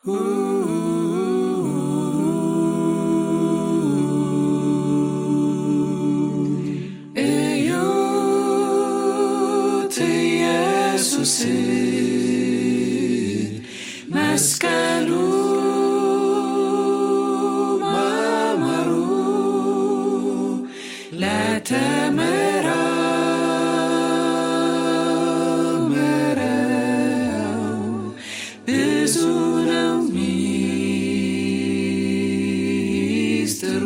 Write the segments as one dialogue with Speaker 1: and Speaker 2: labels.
Speaker 1: እዩት ኢየሱስን መስቀሉ ማማሩ ለተመራመረው ብዙ ነው ሚስጥሩ።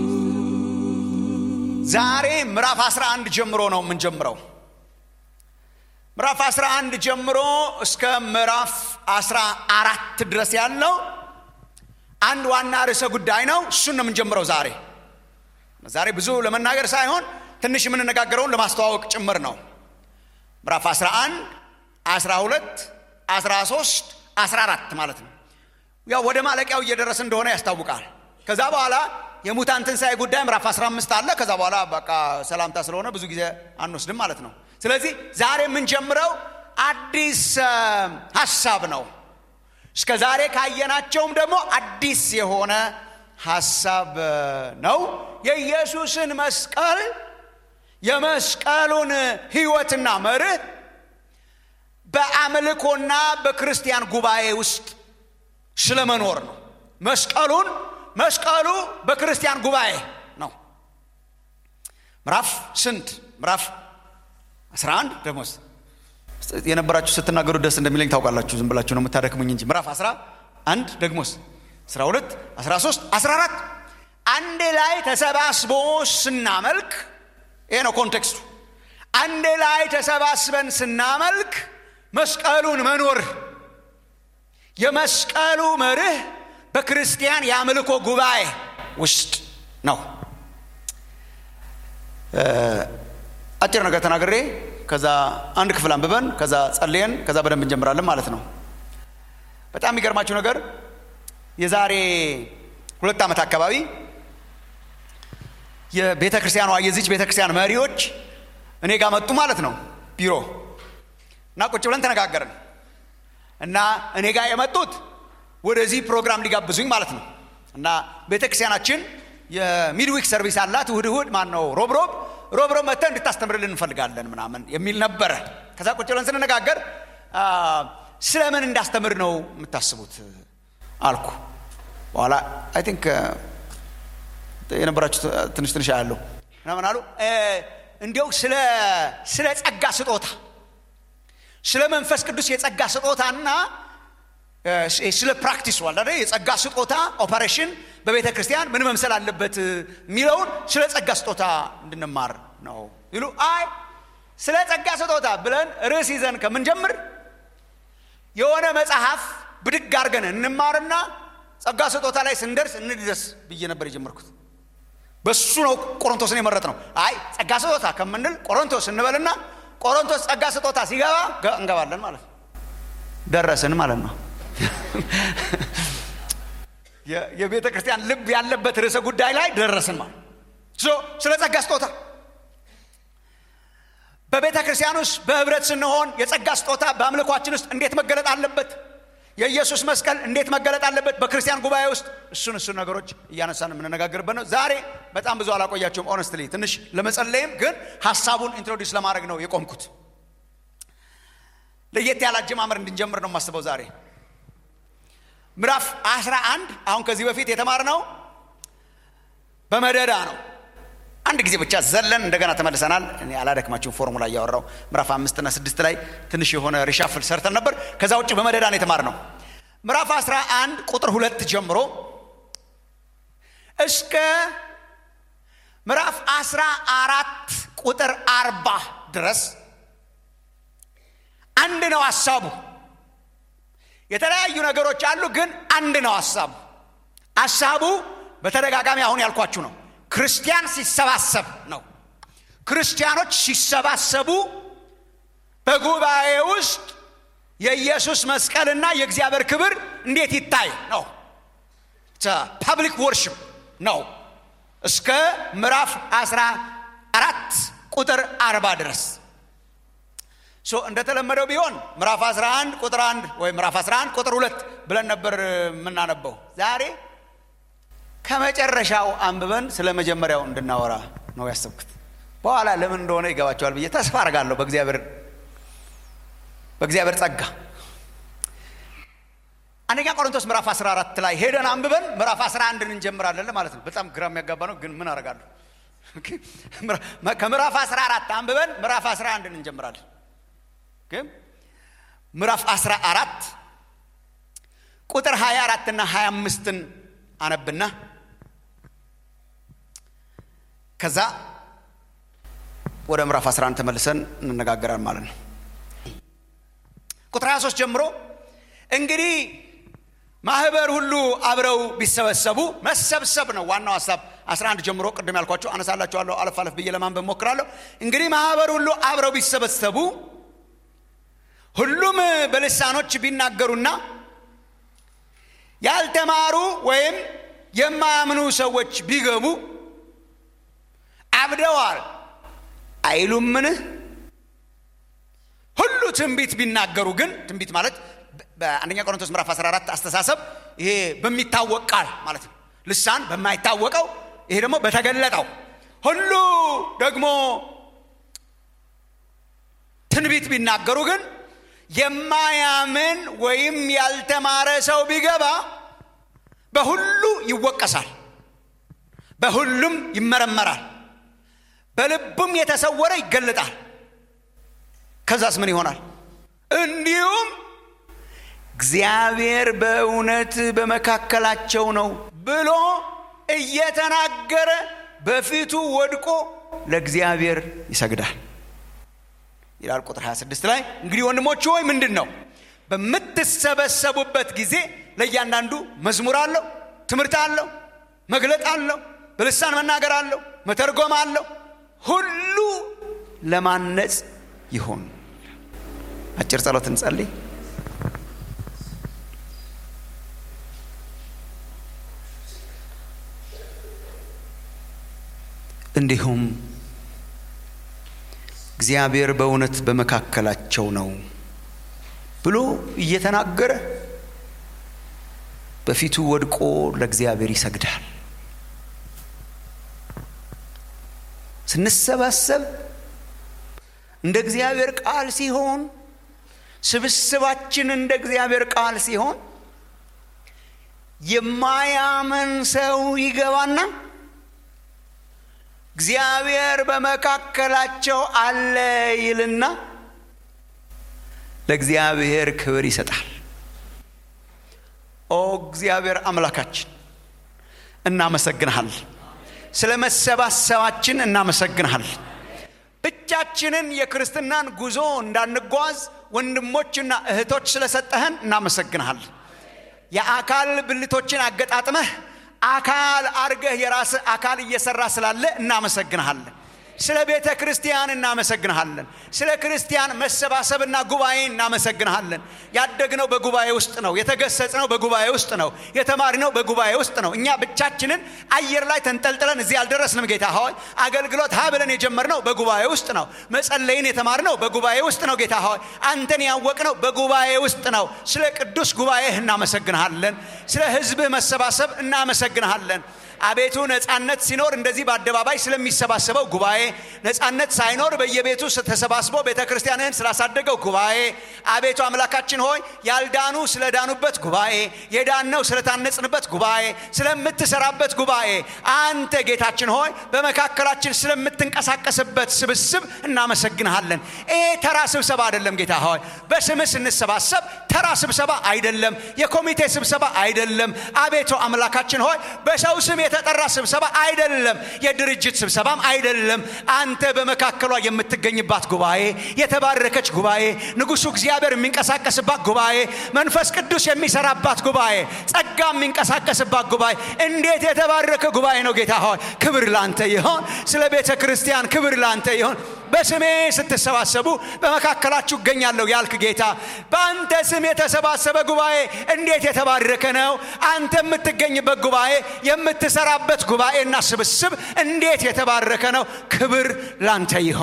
Speaker 2: ዛሬ ምዕራፍ 11 ጀምሮ ነው የምንጀምረው። ምዕራፍ 11 ጀምሮ እስከ ምዕራፍ 14 ድረስ ያለው አንድ ዋና ርዕሰ ጉዳይ ነው። እሱን ነው የምንጀምረው ዛሬ። ዛሬ ብዙ ለመናገር ሳይሆን ትንሽ የምንነጋገረውን ለማስተዋወቅ ጭምር ነው። ምዕራፍ 11፣ 12፣ 13፣ 14 ማለት ነው። ያው ወደ ማለቂያው እየደረስ እንደሆነ ያስታውቃል። ከዛ በኋላ የሙታን ትንሣኤ ጉዳይ ምዕራፍ 15 አለ። ከዛ በኋላ በቃ ሰላምታ ስለሆነ ብዙ ጊዜ አንወስድም ማለት ነው። ስለዚህ ዛሬ የምንጀምረው አዲስ አ, ሀሳብ ነው። እስከ ዛሬ ካየናቸውም ደግሞ አዲስ የሆነ ሀሳብ አ, ነው። የኢየሱስን መስቀል የመስቀሉን ሕይወትና መርህ በአምልኮና በክርስቲያን ጉባኤ ውስጥ ስለመኖር ነው። መስቀሉን መስቀሉ በክርስቲያን ጉባኤ ነው። ምዕራፍ ስንት? ምዕራፍ 11 ደግሞ የነበራችሁ ስትናገሩ ደስ እንደሚለኝ ታውቃላችሁ። ዝም ብላችሁ ነው የምታደክሙኝ እንጂ ምዕራፍ 11 ደግሞስ 12 13 14 አንድ ላይ ተሰባስቦ ስናመልክ ይሄ ነው ኮንቴክስቱ። አንድ ላይ ተሰባስበን ስናመልክ መስቀሉን መኖር የመስቀሉ መርህ በክርስቲያን የአምልኮ ጉባኤ ውስጥ ነው። አጭር ነገር ተናግሬ ከዛ አንድ ክፍል አንብበን ከዛ ጸልየን ከዛ በደንብ እንጀምራለን ማለት ነው። በጣም የሚገርማችሁ ነገር የዛሬ ሁለት ዓመት አካባቢ የቤተ ክርስቲያኗ የዚች ቤተ ክርስቲያን መሪዎች እኔ ጋር መጡ ማለት ነው ቢሮ እና ቁጭ ብለን ተነጋገርን እና እኔ ጋር የመጡት ወደዚህ ፕሮግራም ሊጋብዙኝ ማለት ነው እና ቤተ ክርስቲያናችን የሚድዊክ ሰርቪስ አላት እሁድ እሁድ ማን ነው ሮብ ሮብ ሮብ ሮብ መጥተህ እንድታስተምርልን እንፈልጋለን ምናምን የሚል ነበረ ከዛ ቁጭ ብለን ስንነጋገር አ፣ ስለምን እንዳስተምር ነው የምታስቡት አልኩ በኋላ አይ ቲንክ የነበራችሁ ትንሽ ትንሽ ያለው ምናምን አሉ እ፣ እንዲያው ስለ ስለ ጸጋ ስጦታ ስለ መንፈስ ቅዱስ የጸጋ ስጦታና እ፣ ስለ ፕራክቲስ ዋል አይደል የጸጋ ስጦታ ኦፐሬሽን በቤተ ክርስቲያን ምን መምሰል አለበት የሚለውን ስለ ጸጋ ስጦታ እንድንማር ነው ይሉ አይ ስለ ጸጋ ስጦታ ብለን ርዕስ ይዘን ከምንጀምር የሆነ መጽሐፍ ብድግ አድርገን እንማርና ጸጋ ስጦታ ላይ ስንደርስ እንድረስ ብዬ ነበር የጀመርኩት በሱ ነው ቆሮንቶስን የመረጥ ነው አይ ጸጋ ስጦታ ከምንል ቆሮንቶስ እንበልና ቆሮንቶስ ጸጋ ስጦታ ሲገባ ገ- እንገባለን ማለት ነው ደረስን ማለት ነው የ- የቤተ ክርስቲያን ልብ ያለበት ርዕሰ ጉዳይ ላይ ደረስን ማለት ሶ ስለ ጸጋ ስጦታ በቤተ ክርስቲያን ውስጥ በህብረት ስንሆን የጸጋ ስጦታ በአምልኳችን ውስጥ እንዴት መገለጥ አለበት የኢየሱስ መስቀል እንዴት መገለጥ አለበት በክርስቲያን ጉባኤ ውስጥ እሱን እሱን ነገሮች እያነሳን የምንነጋገርበት ነው ዛሬ በጣም ብዙ አላቆያቸውም ኦነስትሊ ትንሽ ለመጸለይም ግን ሀሳቡን ኢንትሮዲውስ ለማድረግ ነው የቆምኩት ለየት ያለ አጀማመር እንድንጀምር ነው የማስበው ዛሬ ምዕራፍ 11 አሁን ከዚህ በፊት የተማርነው በመደዳ ነው አንድ ጊዜ ብቻ ዘለን እንደገና ተመልሰናል እኔ አላደክማችሁም ፎርሙላ እያወራው ምዕራፍ አምስትና ስድስት ላይ ትንሽ የሆነ ሪሻፍል ሰርተን ነበር ከዛ ውጭ በመደዳ ነው የተማርነው ምዕራፍ 11 ቁጥር ሁለት ጀምሮ እስከ ምዕራፍ 14 ቁጥር አርባ ድረስ አንድ ነው ሀሳቡ የተለያዩ ነገሮች አሉ ግን አንድ ነው ሀሳቡ ሀሳቡ በተደጋጋሚ አሁን ያልኳችሁ ነው ክርስቲያን ሲሰባሰብ ነው ክርስቲያኖች ሲሰባሰቡ በጉባኤ ውስጥ የኢየሱስ መስቀልና የእግዚአብሔር ክብር እንዴት ይታይ ነው ፐብሊክ ወርሽፕ ነው እስከ ምዕራፍ 14 ቁጥር 40 ድረስ እንደተለመደው ቢሆን ምዕራፍ 11 ቁጥር 1 ወይም ምዕራፍ 11 ቁጥር 2 ብለን ነበር የምናነበው። ዛሬ ከመጨረሻው አንብበን ስለ መጀመሪያው እንድናወራ ነው ያሰብኩት። በኋላ ለምን እንደሆነ ይገባቸዋል ብዬ ተስፋ አድርጋለሁ። በእግዚአብሔር በእግዚአብሔር ጸጋ አንደኛ ቆሮንቶስ ምዕራፍ 14 ላይ ሄደን አንብበን ምዕራፍ 11 እንጀምራለን ማለት ነው። በጣም ግራ የሚያጋባ ነው፣ ግን ምን አደርጋለሁ? ከምዕራፍ 14 አንብበን ምዕራፍ 11 እንጀምራለን። ግን ምዕራፍ 14 ቁጥር 24 እና 25ን አነብና ከዛ ወደ ምዕራፍ 11 ተመልሰን እንነጋገራል ማለት ነው። ቁጥር 23 ጀምሮ እንግዲህ ማህበር ሁሉ አብረው ቢሰበሰቡ መሰብሰብ ነው ዋናው ሀሳብ። 11 ጀምሮ ቅድም ያልኳቸው አነሳላችኋለሁ። አለፍ አለፍ ብዬ ለማንበብ ሞክራለሁ። እንግዲህ ማህበር ሁሉ አብረው ቢሰበሰቡ ሁሉም በልሳኖች ቢናገሩና ያልተማሩ ወይም የማያምኑ ሰዎች ቢገቡ አብደዋል አይሉምን? ሁሉ ትንቢት ቢናገሩ ግን ትንቢት ማለት በአንደኛ ቆሮንቶስ ምዕራፍ 14 አስተሳሰብ ይሄ በሚታወቅ ቃል ማለት ነው። ልሳን በማይታወቀው ይሄ ደግሞ በተገለጠው ሁሉ ደግሞ ትንቢት ቢናገሩ ግን የማያምን ወይም ያልተማረ ሰው ቢገባ በሁሉ ይወቀሳል፣ በሁሉም ይመረመራል፣ በልቡም የተሰወረ ይገለጣል። ከዛስ ምን ይሆናል? እንዲሁም እግዚአብሔር በእውነት በመካከላቸው ነው ብሎ እየተናገረ በፊቱ ወድቆ ለእግዚአብሔር ይሰግዳል ይላል ቁጥር 26 ላይ። እንግዲህ ወንድሞች ሆይ ምንድን ነው በምትሰበሰቡበት ጊዜ ለእያንዳንዱ መዝሙር አለው፣ ትምህርት አለው፣ መግለጥ አለው፣ በልሳን መናገር አለው፣ መተርጎም አለው። ሁሉ ለማነጽ ይሁን። አጭር ጸሎት እንጸልይ። እንዲሁም እግዚአብሔር በእውነት በመካከላቸው ነው ብሎ እየተናገረ በፊቱ ወድቆ ለእግዚአብሔር ይሰግዳል። ስንሰባሰብ እንደ እግዚአብሔር ቃል ሲሆን፣ ስብስባችን እንደ እግዚአብሔር ቃል ሲሆን የማያምን ሰው ይገባና እግዚአብሔር በመካከላቸው አለ ይልና ለእግዚአብሔር ክብር ይሰጣል። ኦ እግዚአብሔር አምላካችን እናመሰግንሃል። ስለ መሰባሰባችን እናመሰግንሃል። ብቻችንን የክርስትናን ጉዞ እንዳንጓዝ ወንድሞችና እህቶች ስለሰጠህን እናመሰግንሃል። የአካል ብልቶችን አገጣጥመህ አካል አርገህ የራስህ አካል እየሰራ ስላለ እናመሰግንሃለን። ስለ ቤተ ክርስቲያን እናመሰግንሃለን። ስለ ክርስቲያን መሰባሰብና ጉባኤ እናመሰግንሃለን። ያደግነው በጉባኤ ውስጥ ነው። የተገሰጽነው በጉባኤ ውስጥ ነው። የተማርነው በጉባኤ ውስጥ ነው። እኛ ብቻችንን አየር ላይ ተንጠልጥለን እዚህ አልደረስንም። ጌታ ሆይ አገልግሎት ሀ ብለን የጀመርነው በጉባኤ ውስጥ ነው። መጸለይን የተማርነው በጉባኤ ውስጥ ነው። ጌታ ሆይ አንተን ያወቅነው በጉባኤ ውስጥ ነው። ስለ ቅዱስ ጉባኤህ እናመሰግንሃለን። ስለ ሕዝብህ መሰባሰብ እናመሰግንሃለን። አቤቱ ነፃነት ሲኖር እንደዚህ በአደባባይ ስለሚሰባሰበው ጉባኤ፣ ነፃነት ሳይኖር በየቤቱ ተሰባስቦ ቤተ ክርስቲያንህን ስላሳደገው ጉባኤ፣ አቤቱ አምላካችን ሆይ ያልዳኑ ስለዳኑበት ጉባኤ፣ የዳነው ስለታነጽንበት ጉባኤ፣ ስለምትሰራበት ጉባኤ፣ አንተ ጌታችን ሆይ በመካከላችን ስለምትንቀሳቀስበት ስብስብ እናመሰግንሃለን። ይሄ ተራ ስብሰባ አይደለም ጌታ ሆይ በስምህ ስንሰባሰብ ተራ ስብሰባ አይደለም፣ የኮሚቴ ስብሰባ አይደለም። አቤቱ አምላካችን ሆይ በሰው ስም የተጠራ ስብሰባ አይደለም፣ የድርጅት ስብሰባም አይደለም። አንተ በመካከሏ የምትገኝባት ጉባኤ፣ የተባረከች ጉባኤ፣ ንጉሡ እግዚአብሔር የሚንቀሳቀስባት ጉባኤ፣ መንፈስ ቅዱስ የሚሰራባት ጉባኤ፣ ጸጋ የሚንቀሳቀስባት ጉባኤ፣ እንዴት የተባረከ ጉባኤ ነው ጌታ ሆይ ክብር ላንተ ይሆን። ስለ ቤተ ክርስቲያን ክብር ላንተ ይሆን። በስሜ ስትሰባሰቡ በመካከላችሁ እገኛለሁ ያልክ ጌታ በአንተ ስም የተሰባሰበ ጉባኤ እንዴት የተባረከ ነው። አንተ የምትገኝበት ጉባኤ የምትሰራበት ጉባኤና ስብስብ እንዴት የተባረከ ነው። ክብር ላንተ ይሆን።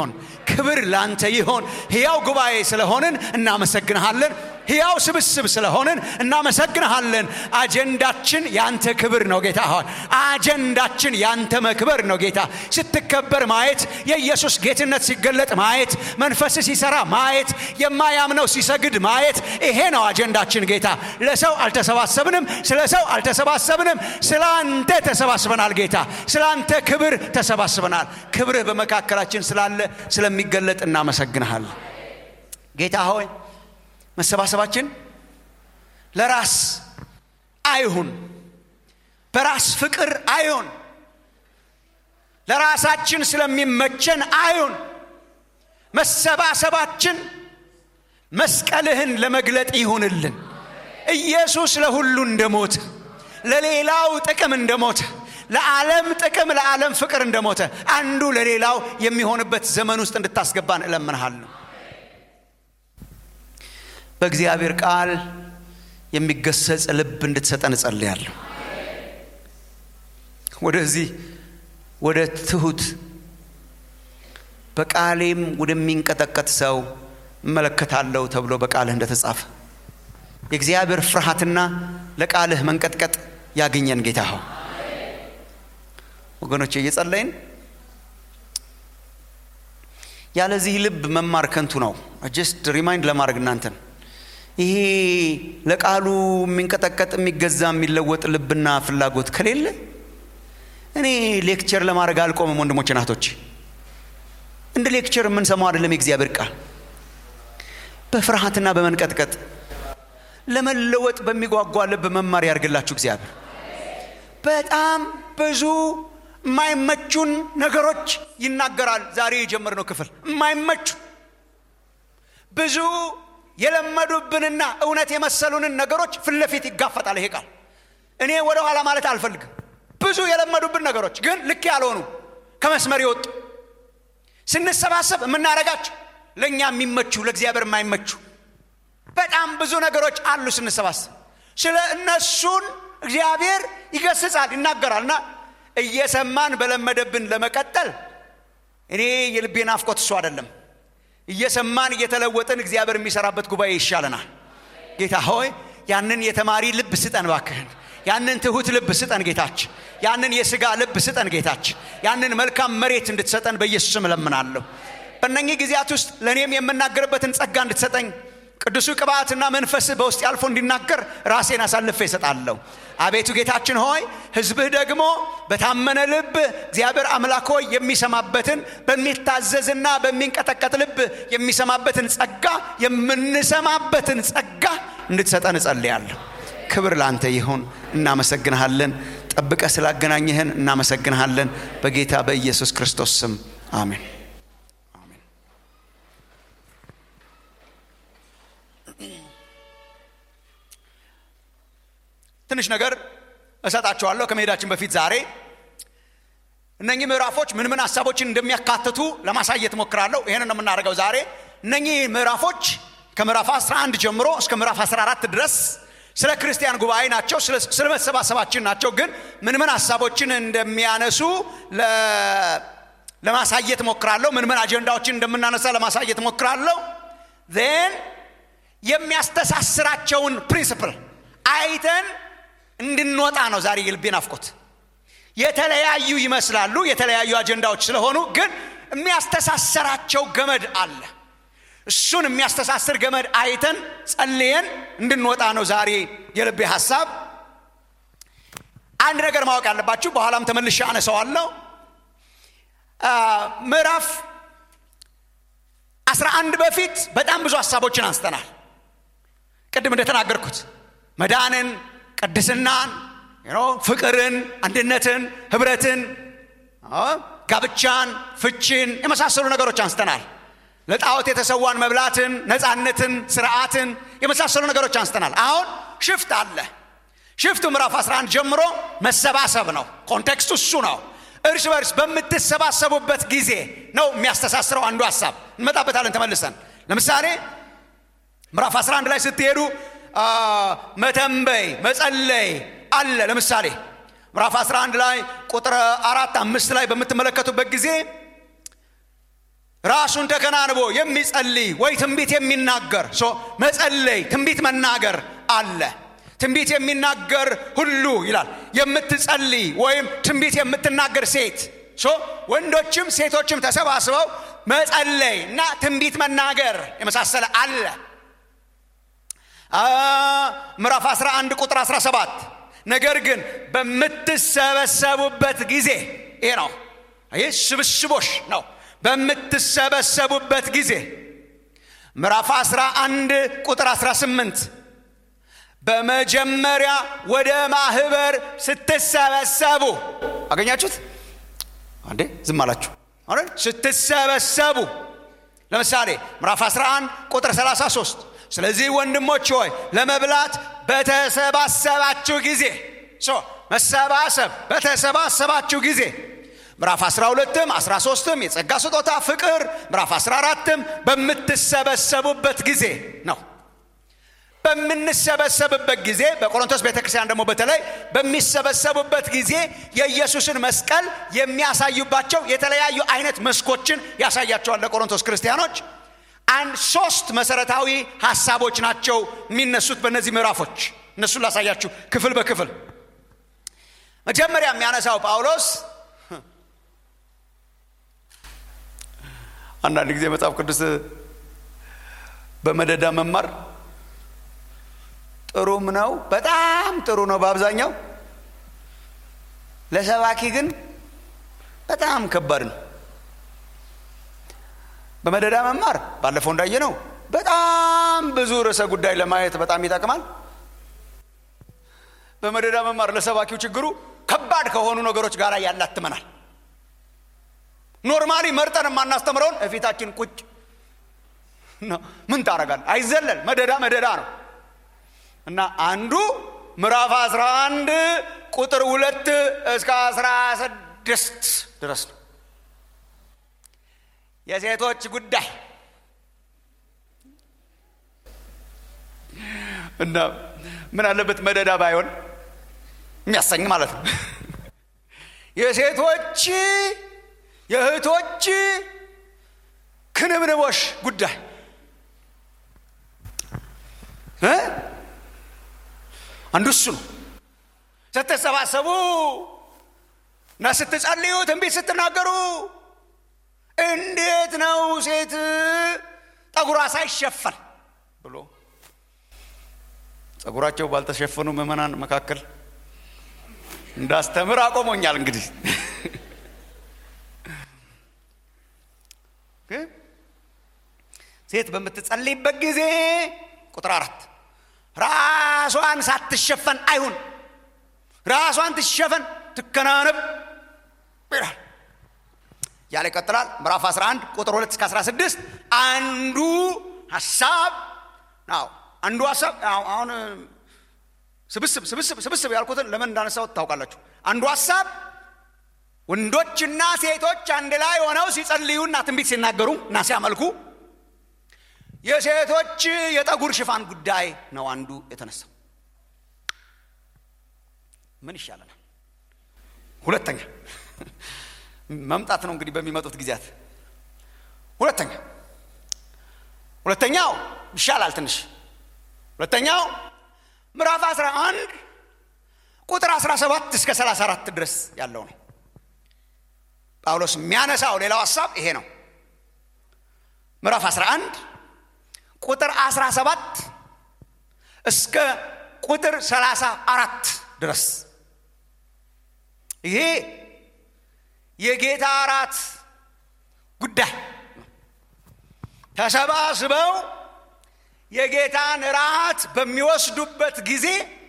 Speaker 2: ክብር ላንተ ይሆን። ሕያው ጉባኤ ስለሆንን እናመሰግንሃለን። ሕያው ስብስብ ስለሆንን እናመሰግንሃለን። አጀንዳችን ያንተ ክብር ነው ጌታ ሆይ፣ አጀንዳችን ያንተ መክበር ነው ጌታ። ስትከበር ማየት፣ የኢየሱስ ጌትነት ሲገለጥ ማየት፣ መንፈስ ሲሰራ ማየት፣ የማያምነው ሲሰግድ ማየት፣ ይሄ ነው አጀንዳችን ጌታ። ለሰው አልተሰባሰብንም፣ ስለ ሰው አልተሰባሰብንም፣ ስለ አንተ ተሰባስበናል ጌታ። ስለ አንተ ክብር ተሰባስበናል። ክብርህ በመካከላችን ስላለ ስለሚገለጥ እናመሰግንሃለን ጌታ ሆይ መሰባሰባችን ለራስ አይሁን፣ በራስ ፍቅር አይሁን፣ ለራሳችን ስለሚመቸን አይሁን። መሰባሰባችን መስቀልህን ለመግለጥ ይሁንልን። ኢየሱስ ለሁሉ እንደሞተ፣ ለሌላው ጥቅም እንደሞተ፣ ለዓለም ጥቅም፣ ለዓለም ፍቅር እንደሞተ አንዱ ለሌላው የሚሆንበት ዘመን ውስጥ እንድታስገባን እለምንሃለሁ። በእግዚአብሔር ቃል የሚገሰጽ ልብ እንድትሰጠን እጸልያለሁ። ወደዚህ ወደ ትሁት በቃሌም ወደሚንቀጠቀጥ ሰው እመለከታለሁ ተብሎ በቃልህ እንደተጻፈ የእግዚአብሔር ፍርሃትና ለቃልህ መንቀጥቀጥ ያገኘን ጌታ ሆይ ወገኖቼ እየጸለይን ያለዚህ ልብ መማር ከንቱ ነው። ጀስት ሪማይንድ ለማድረግ እናንተን ይሄ ለቃሉ የሚንቀጠቀጥ የሚገዛ የሚለወጥ ልብና ፍላጎት ከሌለ እኔ ሌክቸር ለማድረግ አልቆምም። ወንድሞች ናቶች እንደ ሌክቸር የምንሰማው አይደለም። የእግዚአብሔር ቃል በፍርሃትና በመንቀጥቀጥ ለመለወጥ በሚጓጓ ልብ መማር ያርግላችሁ እግዚአብሔር። በጣም ብዙ የማይመቹን ነገሮች ይናገራል። ዛሬ የጀመርነው ክፍል የማይመቹ ብዙ የለመዱብንና እውነት የመሰሉንን ነገሮች ፊት ለፊት ይጋፈጣል ይሄ ቃል። እኔ ወደ ኋላ ማለት አልፈልግም። ብዙ የለመዱብን ነገሮች ግን ልክ ያልሆኑ ከመስመር የወጡ ስንሰባሰብ የምናደርጋቸው ለእኛ የሚመቹ ለእግዚአብሔር የማይመቹ በጣም ብዙ ነገሮች አሉ። ስንሰባሰብ ስለ እነሱን እግዚአብሔር ይገስጻል፣ ይናገራል እና እየሰማን በለመደብን ለመቀጠል እኔ የልቤ ናፍቆት እሱ አይደለም። እየሰማን እየተለወጥን እግዚአብሔር የሚሰራበት ጉባኤ ይሻለናል። ጌታ ሆይ ያንን የተማሪ ልብ ስጠን ባክህን። ያንን ትሁት ልብ ስጠን ጌታችን። ያንን የሥጋ ልብ ስጠን ጌታችን። ያንን መልካም መሬት እንድትሰጠን በኢየሱስ ስም እለምናለሁ። በእነኚህ ጊዜያት ውስጥ ለእኔም የምናገርበትን ጸጋ እንድትሰጠኝ ቅዱሱ ቅባትና መንፈስ በውስጥ ያልፎ እንዲናገር ራሴን አሳልፌ እሰጣለሁ። አቤቱ ጌታችን ሆይ ሕዝብህ ደግሞ በታመነ ልብ እግዚአብሔር አምላክ ሆይ የሚሰማበትን በሚታዘዝና በሚንቀጠቀጥ ልብ የሚሰማበትን ጸጋ የምንሰማበትን ጸጋ እንድትሰጠን እጸልያለሁ። ክብር ለአንተ ይሁን። እናመሰግንሃለን። ጠብቀ ስላገናኘህን እናመሰግንሃለን። በጌታ በኢየሱስ ክርስቶስ ስም አሜን። ትንሽ ነገር እሰጣችኋለሁ ከመሄዳችን በፊት ዛሬ እነኚህ ምዕራፎች ምን ምን ሀሳቦችን እንደሚያካትቱ ለማሳየት ሞክራለሁ። ይህን ነው የምናደርገው ዛሬ። እነኚህ ምዕራፎች ከምዕራፍ 11 ጀምሮ እስከ ምዕራፍ 14 ድረስ ስለ ክርስቲያን ጉባኤ ናቸው፣ ስለ መሰባሰባችን ናቸው። ግን ምን ምን ሀሳቦችን እንደሚያነሱ ለማሳየት ሞክራለሁ። ምን ምን አጀንዳዎችን እንደምናነሳ ለማሳየት ሞክራለሁ። ዜን የሚያስተሳስራቸውን ፕሪንስፕል አይተን እንድንወጣ ነው ዛሬ የልቤ ናፍቆት። የተለያዩ ይመስላሉ የተለያዩ አጀንዳዎች ስለሆኑ ግን የሚያስተሳሰራቸው ገመድ አለ። እሱን የሚያስተሳስር ገመድ አይተን ጸልየን እንድንወጣ ነው ዛሬ የልቤ ሀሳብ። አንድ ነገር ማወቅ ያለባችሁ በኋላም ተመልሼ አነሳዋለሁ። ምዕራፍ አስራ አንድ በፊት በጣም ብዙ ሀሳቦችን አንስተናል። ቅድም እንደተናገርኩት መዳንን፣ ቅድስናን፣ ፍቅርን፣ አንድነትን፣ ህብረትን፣ ጋብቻን፣ ፍቺን የመሳሰሉ ነገሮች አንስተናል። ለጣዖት የተሰዋን መብላትን፣ ነፃነትን፣ ስርዓትን የመሳሰሉ ነገሮች አንስተናል። አሁን ሽፍት አለ። ሽፍቱ ምዕራፍ 11 ጀምሮ መሰባሰብ ነው። ኮንቴክስቱ እሱ ነው። እርስ በርስ በምትሰባሰቡበት ጊዜ ነው የሚያስተሳስረው አንዱ ሀሳብ። እንመጣበታለን ተመልሰን። ለምሳሌ ምዕራፍ 11 ላይ ስትሄዱ መተንበይ፣ መጸለይ አለ። ለምሳሌ ምዕራፍ 11 ላይ ቁጥር አራት አምስት ላይ በምትመለከቱበት ጊዜ ራሱን ተከናንቦ የሚጸልይ ወይ ትንቢት የሚናገር ሶ መጸለይ ትንቢት መናገር አለ ትንቢት የሚናገር ሁሉ ይላል የምትጸልይ ወይም ትንቢት የምትናገር ሴት ሶ ወንዶችም ሴቶችም ተሰባስበው መጸለይ እና ትንቢት መናገር የመሳሰለ አለ ምዕራፍ 11 ቁጥር 17 ነገር ግን በምትሰበሰቡበት ጊዜ ይሄ ነው ይህ ስብስቦሽ ነው በምትሰበሰቡበት ጊዜ ምዕራፍ 11 ቁጥር 18 በመጀመሪያ ወደ ማህበር ስትሰበሰቡ አገኛችሁት አንዴ ዝም አላችሁ አይደል ስትሰበሰቡ ለምሳሌ ምዕራፍ 11 ቁጥር 33 ስለዚህ ወንድሞች ሆይ ለመብላት በተሰባሰባችሁ ጊዜ መሰባሰብ በተሰባሰባችሁ ጊዜ ምዕራፍ 12ም 13ም የጸጋ ስጦታ ፍቅር ምዕራፍ 14ም በምትሰበሰቡበት ጊዜ ነው በምንሰበሰብበት ጊዜ በቆሮንቶስ ቤተ ክርስቲያን ደግሞ በተለይ በሚሰበሰቡበት ጊዜ የኢየሱስን መስቀል የሚያሳዩባቸው የተለያዩ አይነት መስኮችን ያሳያቸዋል ለቆሮንቶስ ክርስቲያኖች አንድ ሶስት መሰረታዊ ሀሳቦች ናቸው የሚነሱት በእነዚህ ምዕራፎች እነሱን ላሳያችሁ ክፍል በክፍል መጀመሪያ የሚያነሳው ጳውሎስ አንዳንድ ጊዜ መጽሐፍ ቅዱስ በመደዳ መማር ጥሩም ነው በጣም ጥሩ ነው በአብዛኛው ለሰባኪ ግን በጣም ከባድ ነው በመደዳ መማር ባለፈው እንዳየ ነው በጣም ብዙ ርዕሰ ጉዳይ ለማየት በጣም ይጠቅማል በመደዳ መማር ለሰባኪው ችግሩ ከባድ ከሆኑ ነገሮች ጋር ያላትመናል ኖርማሊ መርጠን የማናስተምረውን እፊታችን ቁጭ ምን ታረጋል አይዘለል መደዳ መደዳ ነው እና አንዱ ምዕራፍ 11 ቁጥር ሁለት እስከ 16 ድረስ ነው የሴቶች ጉዳይ እና ምን አለበት መደዳ ባይሆን የሚያሰኝ ማለት ነው የሴቶች የእህቶች ክንብንቦሽ ጉዳይ አንዱ እሱ ነው ስትሰባሰቡ እና ስትጸልዩ ትንቢት ስትናገሩ እንዴት ነው ሴት ጠጉሯ ሳይሸፈን ብሎ ጸጉራቸው ባልተሸፈኑ ምዕመናን መካከል እንዳስተምር አቆሞኛል እንግዲህ ሴት በምትጸልይበት ጊዜ ቁጥር አራት ራሷን ሳትሸፈን አይሁን ራሷን ትሸፈን ትከናነብ ይላል ያለ ይቀጥላል ምዕራፍ 11 ቁጥር 2 እስከ 16 አንዱ ሀሳብ ናው አንዱ ሀሳብ አሁን ስብስብ ስብስብ ስብስብ ያልኩትን ለምን እንዳነሳሁት ታውቃላችሁ አንዱ ሀሳብ ወንዶችና ሴቶች አንድ ላይ ሆነው ሲጸልዩና ትንቢት ሲናገሩ እና ሲያመልኩ የሴቶች የጠጉር ሽፋን ጉዳይ ነው አንዱ የተነሳው ምን ይሻለናል ሁለተኛ መምጣት ነው እንግዲህ በሚመጡት ጊዜያት ሁለተኛ ሁለተኛው ይሻላል ትንሽ ሁለተኛው ምዕራፍ 11 ቁጥር 17 እስከ 34 ድረስ ያለው ነው ጳውሎስ የሚያነሳው ሌላው ሀሳብ ይሄ ነው ምዕራፍ 11 ቁጥር 17 እስከ ቁጥር 34 ድረስ ይሄ የጌታ እራት ጉዳይ ተሰባስበው የጌታን ራት በሚወስዱበት ጊዜ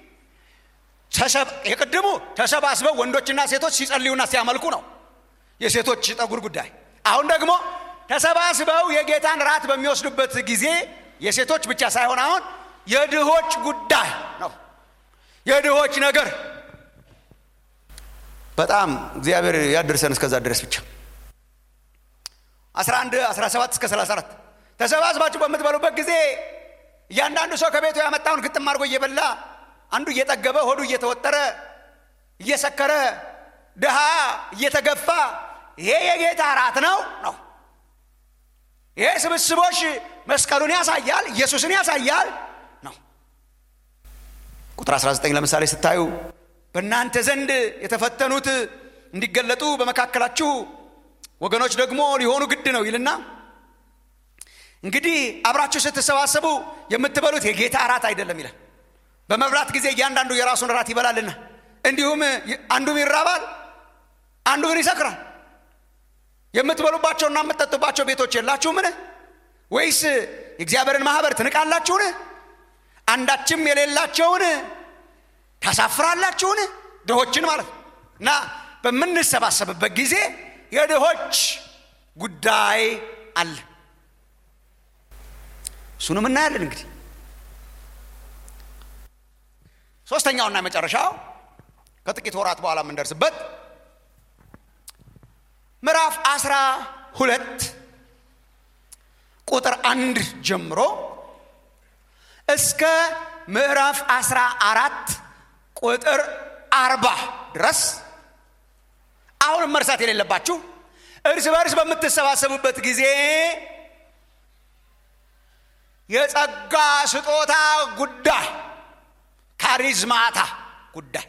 Speaker 2: የቅድሙ ተሰባስበው ወንዶችና ሴቶች ሲጸልዩና ሲያመልኩ ነው የሴቶች ጠጉር ጉዳይ አሁን ደግሞ ተሰባስበው የጌታን ራት በሚወስዱበት ጊዜ የሴቶች ብቻ ሳይሆን አሁን የድሆች ጉዳይ ነው የድሆች ነገር በጣም እግዚአብሔር ያደርሰን እስከዛ ድረስ ብቻ 11 17 እስከ 34 ተሰባስባችሁ በምትበሉበት ጊዜ እያንዳንዱ ሰው ከቤቱ ያመጣውን ግጥም አድርጎ እየበላ አንዱ እየጠገበ ሆዱ እየተወጠረ እየሰከረ ድሃ እየተገፋ ይሄ የጌታ ራት ነው ነው ይሄ ስብስቦች መስቀሉን ያሳያል፣ ኢየሱስን ያሳያል ነው። ቁጥር 19 ለምሳሌ ስታዩ በእናንተ ዘንድ የተፈተኑት እንዲገለጡ በመካከላችሁ ወገኖች ደግሞ ሊሆኑ ግድ ነው ይልና እንግዲህ አብራችሁ ስትሰባሰቡ የምትበሉት የጌታ እራት አይደለም ይላል። በመብላት ጊዜ እያንዳንዱ የራሱን እራት ይበላልና እንዲሁም አንዱም ይራባል፣ አንዱ ግን ይሰክራል። የምትበሉባቸውና የምትጠጡባቸው ቤቶች የላችሁምን? ወይስ የእግዚአብሔርን ማኅበር ትንቃላችሁን? አንዳችም የሌላቸውን ታሳፍራላችሁን? ድሆችን ማለት ነው። እና በምንሰባሰብበት ጊዜ የድሆች ጉዳይ አለ። እሱንም እናያለን። እንግዲህ ሶስተኛውና የመጨረሻው ከጥቂት ወራት በኋላ የምንደርስበት ምዕራፍ አስራ ሁለት ቁጥር አንድ ጀምሮ እስከ ምዕራፍ አስራ አራት ቁጥር አርባ ድረስ አሁንም መርሳት የሌለባችሁ እርስ በርስ በምትሰባሰቡበት ጊዜ የጸጋ ስጦታ ጉዳይ ካሪዝማታ ጉዳይ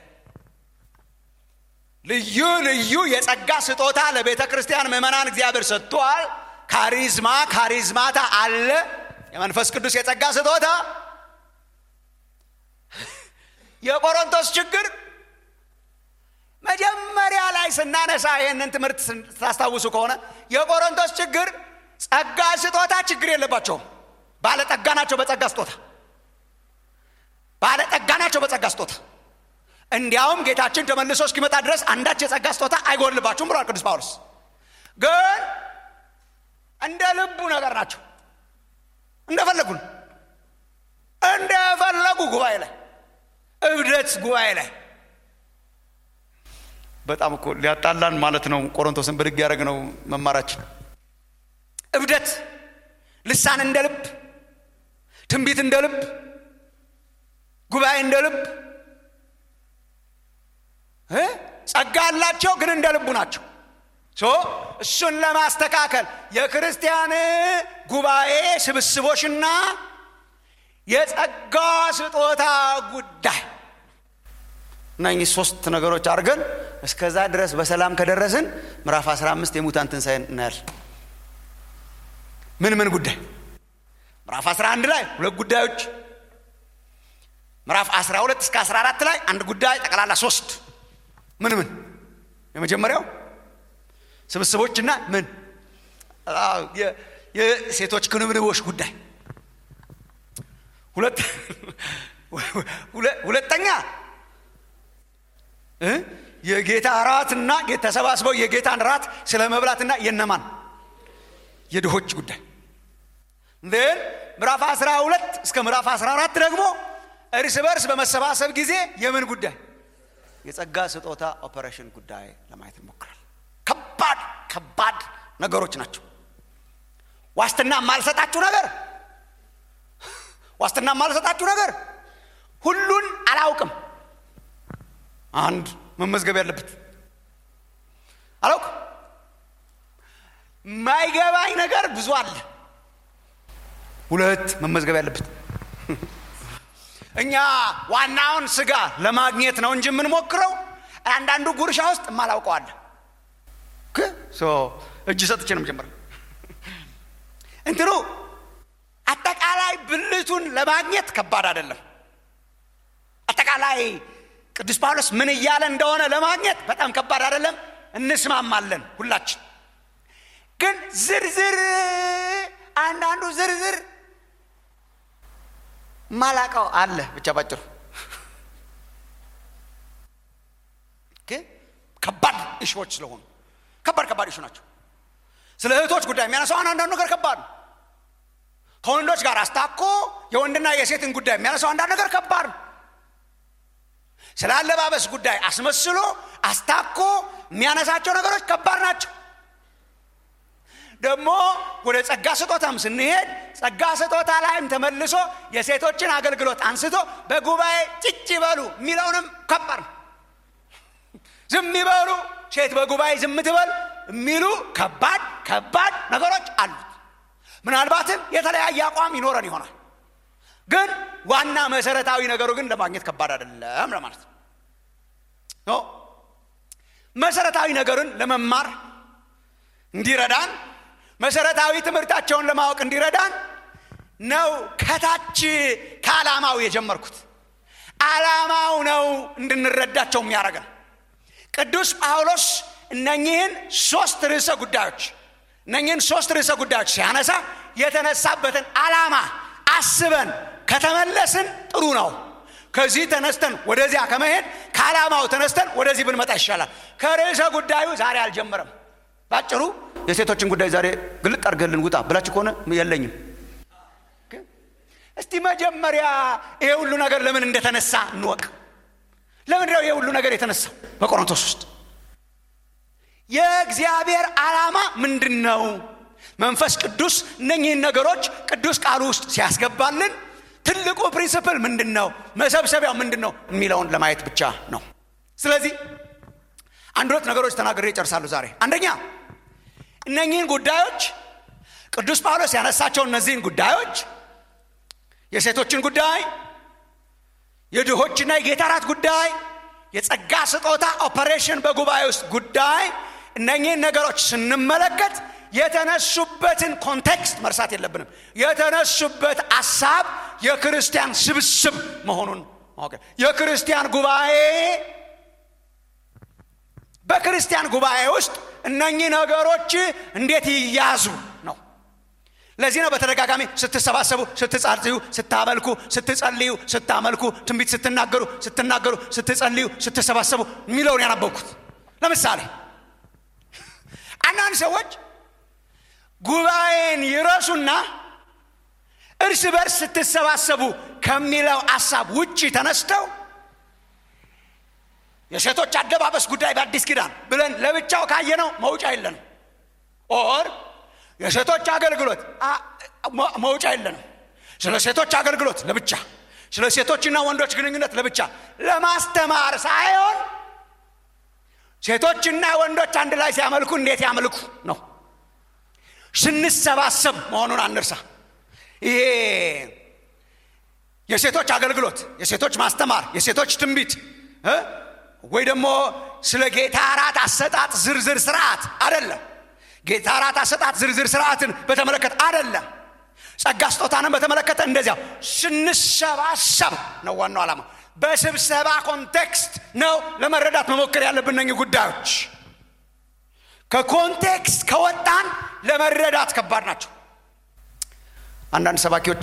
Speaker 2: ልዩ ልዩ የጸጋ ስጦታ ለቤተ ክርስቲያን ምዕመናን እግዚአብሔር ሰጥቷል። ካሪዝማ ካሪዝማታ አለ። የመንፈስ ቅዱስ የጸጋ ስጦታ የቆሮንቶስ ችግር መጀመሪያ ላይ ስናነሳ ይህንን ትምህርት ስታስታውሱ ከሆነ የቆሮንቶስ ችግር ጸጋ ስጦታ ችግር የለባቸውም። ባለጠጋ ናቸው በጸጋ ስጦታ ባለጠጋ ናቸው በጸጋ ስጦታ። እንዲያውም ጌታችን ተመልሶ እስኪመጣ ድረስ አንዳች የጸጋ ስጦታ አይጎልባችሁም ብሏል ቅዱስ ጳውሎስ። ግን እንደ ልቡ ነገር ናቸው። እንደፈለጉ እንደፈለጉ ጉባኤ ላይ እብደት ጉባኤ ላይ በጣም እኮ ሊያጣላን ማለት ነው። ቆሮንቶስን ብድግ ያደረግ ነው መማራችን። እብደት፣ ልሳን እንደ ልብ፣ ትንቢት እንደ ልብ፣ ጉባኤ እንደ ልብ፣ ጸጋ አላቸው ግን እንደ ልቡ ናቸው። እሱን ለማስተካከል የክርስቲያን ጉባኤ ስብስቦችና የጸጋ ስጦታ ጉዳይ እነኚህ ሶስት ነገሮች አድርገን እስከዛ ድረስ በሰላም ከደረስን ምዕራፍ 15 የሙታን ትንሣኤ እናያለን። ምን ምን ጉዳይ? ምዕራፍ 11 ላይ ሁለት ጉዳዮች፣ ምዕራፍ 12 እስከ 14 ላይ አንድ ጉዳይ፣ ጠቅላላ ሶስት። ምን ምን? የመጀመሪያው ስብስቦችና ምን የሴቶች ክንብንቦች ጉዳይ፣ ሁለተኛ የጌታ እራትና ተሰባስበው የጌታን ራት ስለ መብላትና የነማን የድሆች ጉዳይ ን ምዕራፍ 12 እስከ ምዕራፍ 14 ደግሞ እርስ በርስ በመሰባሰብ ጊዜ የምን ጉዳይ የጸጋ ስጦታ ኦፐሬሽን ጉዳይ ለማየት እንሞክራል። ከባድ ከባድ ነገሮች ናቸው። ዋስትና የማልሰጣችሁ ነገር ዋስትና የማልሰጣችሁ ነገር ሁሉን አላውቅም አንድ መመዝገብ ያለበት አላውቅም። የማይገባኝ ነገር ብዙ አለ። ሁለት መመዝገብ ያለበት እኛ ዋናውን ስጋ ለማግኘት ነው እንጂ የምንሞክረው አንዳንዱ ጉርሻ ውስጥ የማላውቀው አለ። እጅ ሰጥቼ ነው የምጀምረው። እንትኑ አጠቃላይ ብልቱን ለማግኘት ከባድ አይደለም። አጠቃላይ ቅዱስ ጳውሎስ ምን እያለ እንደሆነ ለማግኘት በጣም ከባድ አይደለም። እንስማማለን ሁላችን። ግን ዝርዝር አንዳንዱ ዝርዝር ማላቀው አለ። ብቻ ባጭሩ ግን ከባድ እሾች ስለሆኑ ከባድ ከባድ እሹ ናቸው። ስለ እህቶች ጉዳይ የሚያነሳው አንዳንዱ ነገር ከባድ ነው። ከወንዶች ጋር አስታኮ የወንድና የሴትን ጉዳይ የሚያነሳው አንዳንድ ነገር ከባድ ነው። ስለ አለባበስ ጉዳይ አስመስሎ አስታኮ የሚያነሳቸው ነገሮች ከባድ ናቸው። ደግሞ ወደ ጸጋ ስጦታም ስንሄድ ጸጋ ስጦታ ላይም ተመልሶ የሴቶችን አገልግሎት አንስቶ በጉባኤ ጭጭ ይበሉ የሚለውንም ከባድ ነው። ዝም ይበሉ፣ ሴት በጉባኤ ዝም ትበል የሚሉ ከባድ ከባድ ነገሮች አሉት። ምናልባትም የተለያየ አቋም ይኖረን ይሆናል ግን ዋና መሰረታዊ ነገሩ ግን ለማግኘት ከባድ አይደለም ለማለት ነው መሰረታዊ ነገርን ለመማር እንዲረዳን መሰረታዊ ትምህርታቸውን ለማወቅ እንዲረዳን ነው ከታች ከዓላማው የጀመርኩት ዓላማው ነው እንድንረዳቸው የሚያደርገን ቅዱስ ጳውሎስ እነኚህን ሶስት ርዕሰ ጉዳዮች እነኚህን ሶስት ርዕሰ ጉዳዮች ሲያነሳ የተነሳበትን ዓላማ አስበን ከተመለስን ጥሩ ነው ከዚህ ተነስተን ወደዚያ ከመሄድ ከዓላማው ተነስተን ወደዚህ ብንመጣ ይሻላል ከርዕሰ ጉዳዩ ዛሬ አልጀመረም ባጭሩ የሴቶችን ጉዳይ ዛሬ ግልጥ አድርገልን ውጣ ብላችሁ ከሆነ የለኝም እስቲ መጀመሪያ ይሄ ሁሉ ነገር ለምን እንደተነሳ እንወቅ ለምንድን ነው ይሄ ሁሉ ነገር የተነሳው በቆሮንቶስ ውስጥ የእግዚአብሔር ዓላማ ምንድን ነው መንፈስ ቅዱስ እነኚህን ነገሮች ቅዱስ ቃሉ ውስጥ ሲያስገባልን ትልቁ ፕሪንስፕል ምንድን ነው መሰብሰቢያው ምንድን ነው የሚለውን ለማየት ብቻ ነው ስለዚህ አንድ ሁለት ነገሮች ተናግሬ ይጨርሳሉ ዛሬ አንደኛ እነኚህን ጉዳዮች ቅዱስ ጳውሎስ ያነሳቸው እነዚህን ጉዳዮች የሴቶችን ጉዳይ የድሆችና የጌታ ራት ጉዳይ የጸጋ ስጦታ ኦፐሬሽን በጉባኤ ውስጥ ጉዳይ እነኚህን ነገሮች ስንመለከት የተነሱበትን ኮንቴክስት መርሳት የለብንም የተነሱበት አሳብ የክርስቲያን ስብስብ መሆኑን የክርስቲያን ጉባኤ በክርስቲያን ጉባኤ ውስጥ እነኚህ ነገሮች እንዴት ይያዙ ነው ለዚህ ነው በተደጋጋሚ ስትሰባሰቡ ስትጻልዩ ስታመልኩ ስትጸልዩ ስታመልኩ ትንቢት ስትናገሩ ስትናገሩ ስትጸልዩ ስትሰባሰቡ የሚለውን ያነበብኩት ለምሳሌ አንዳንድ ሰዎች ጉባኤን ይረሱና እርስ በርስ ስትሰባሰቡ ከሚለው አሳብ ውጭ ተነስተው የሴቶች አደባበስ ጉዳይ በአዲስ ኪዳን ብለን ለብቻው ካየነው መውጫ የለንም ኦር የሴቶች አገልግሎት መውጫ የለንም ስለ ሴቶች አገልግሎት ለብቻ ስለ ሴቶችና ወንዶች ግንኙነት ለብቻ ለማስተማር ሳይሆን ሴቶችና ወንዶች አንድ ላይ ሲያመልኩ እንዴት ያመልኩ ነው ስንሰባሰብ መሆኑን አንርሳ ይሄ የሴቶች አገልግሎት የሴቶች ማስተማር የሴቶች ትንቢት ወይ ደግሞ ስለ ጌታ ራት አሰጣጥ ዝርዝር ስርዓት አደለም ጌታ ራት አሰጣጥ ዝርዝር ስርዓትን በተመለከተ አደለም ጸጋ ስጦታንን በተመለከተ እንደዚያው ስንሰባሰብ ነው ዋናው ዓላማ በስብሰባ ኮንቴክስት ነው ለመረዳት መሞከር ያለብን ነኝ ጉዳዮች ከኮንቴክስት ከወጣን ለመረዳት ከባድ ናቸው አንዳንድ ሰባኪዎች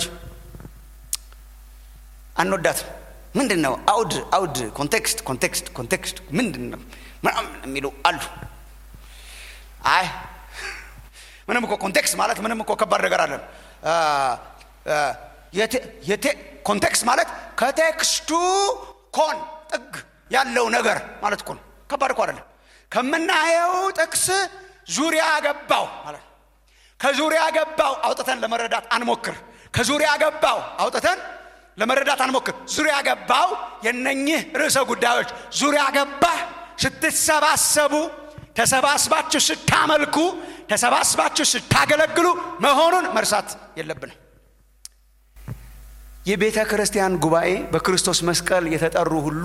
Speaker 2: አንወዳትም ምንድን ነው አውድ አውድ ኮንቴክስት ኮንቴክስት ኮንቴክስት ምንድን ነው ምናምን የሚሉ አሉ አይ ምንም እኮ ኮንቴክስት ማለት ምንም እኮ ከባድ ነገር አለን ኮንቴክስት ማለት ከቴክስቱ ኮን ጥግ ያለው ነገር ማለት እኮ ነው ከባድ እኮ አይደለም ከምናየው ጥቅስ ዙሪያ ገባው ማለት ከዙሪያ ገባው አውጥተን ለመረዳት አንሞክር ከዙሪያ ገባው አውጥተን ለመረዳት አንሞክር ዙሪያ ገባው የነኝህ ርዕሰ ጉዳዮች ዙሪያ ገባ ስትሰባሰቡ ተሰባስባችሁ ስታመልኩ ተሰባስባችሁ ስታገለግሉ መሆኑን መርሳት የለብንም የቤተ ክርስቲያን ጉባኤ በክርስቶስ መስቀል የተጠሩ ሁሉ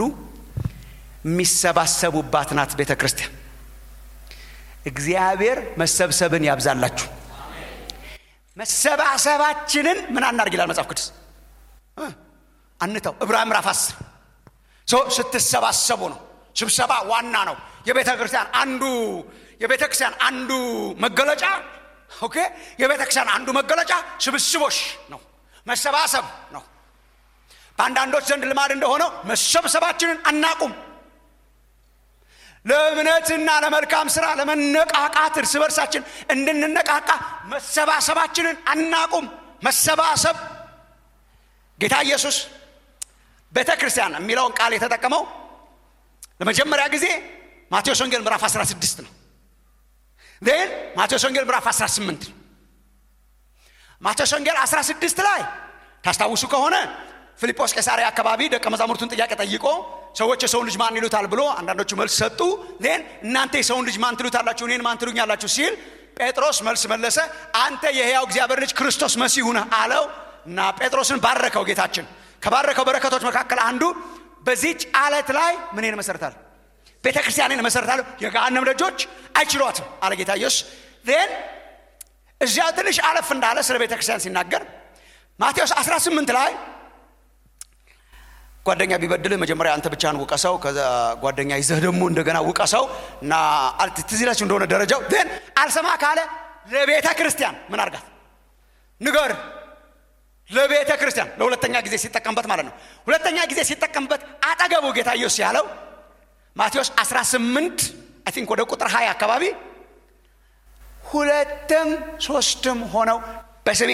Speaker 2: የሚሰባሰቡባት ናት ቤተ ክርስቲያን እግዚአብሔር መሰብሰብን ያብዛላችሁ መሰባሰባችንን ምን አናርግ ይላል መጽሐፍ ቅዱስ አንተው ዕብራውያን ምዕራፍ አስር ስትሰባሰቡ ነው ስብሰባ ዋና ነው የቤተ ክርስቲያን አንዱ የቤተ ክርስቲያን አንዱ መገለጫ ኦኬ የቤተ ክርስቲያን አንዱ መገለጫ ስብስቦች ነው መሰባሰብ ነው በአንዳንዶች ዘንድ ልማድ እንደሆነው መሰብሰባችንን አናቁም ለእምነትና ለመልካም ስራ ለመነቃቃት እርስ በርሳችን እንድንነቃቃ መሰባሰባችንን አናቁም መሰባሰብ ጌታ ኢየሱስ ቤተ ክርስቲያን የሚለውን ቃል የተጠቀመው ለመጀመሪያ ጊዜ ማቴዎስ ወንጌል ምዕራፍ 16 ነው ን ማቴዎስ ወንጌል ምዕራፍ 18 ነው ማቴዎስ ወንጌል 16 ላይ ታስታውሱ ከሆነ ፊልጶስ ቄሳሪያ አካባቢ ደቀ መዛሙርቱን ጥያቄ ጠይቆ ሰዎች የሰውን ልጅ ማን ይሉታል ብሎ አንዳንዶቹ መልስ ሰጡ ን እናንተ የሰውን ልጅ ማን ትሉታላችሁ እኔን ማን ትሉኛላችሁ ሲል ጴጥሮስ መልስ መለሰ አንተ የሕያው እግዚአብሔር ልጅ ክርስቶስ መሲሁ ነህ አለው እና ጴጥሮስን ባረከው ጌታችን ከባረከው በረከቶች መካከል አንዱ በዚች አለት ላይ ምን መሰረታል ቤተ ክርስቲያንን መሰረታለሁ የገሃነም ደጆች አይችሏትም አለ ጌታ ኢየሱስ ን እዚያ ትንሽ አለፍ እንዳለ ስለ ቤተ ክርስቲያን ሲናገር ማቴዎስ 18 ላይ ጓደኛ ቢበድልህ መጀመሪያ አንተ ብቻህን ውቀሰው ከዛ ጓደኛ ይዘህ ደግሞ እንደገና ውቀሰው እና ትዝ ይላችሁ እንደሆነ ደረጃው ን አልሰማ ካለ ለቤተ ክርስቲያን ምን አርጋት ንገር ለቤተ ክርስቲያን ለሁለተኛ ጊዜ ሲጠቀምበት ማለት ነው ሁለተኛ ጊዜ ሲጠቀምበት አጠገቡ ጌታ ኢየሱስ ያለው ማቴዎስ 18 አይ ቲንክ ወደ ቁጥር 20 አካባቢ ሁለትም ሶስትም ሆነው በስሜ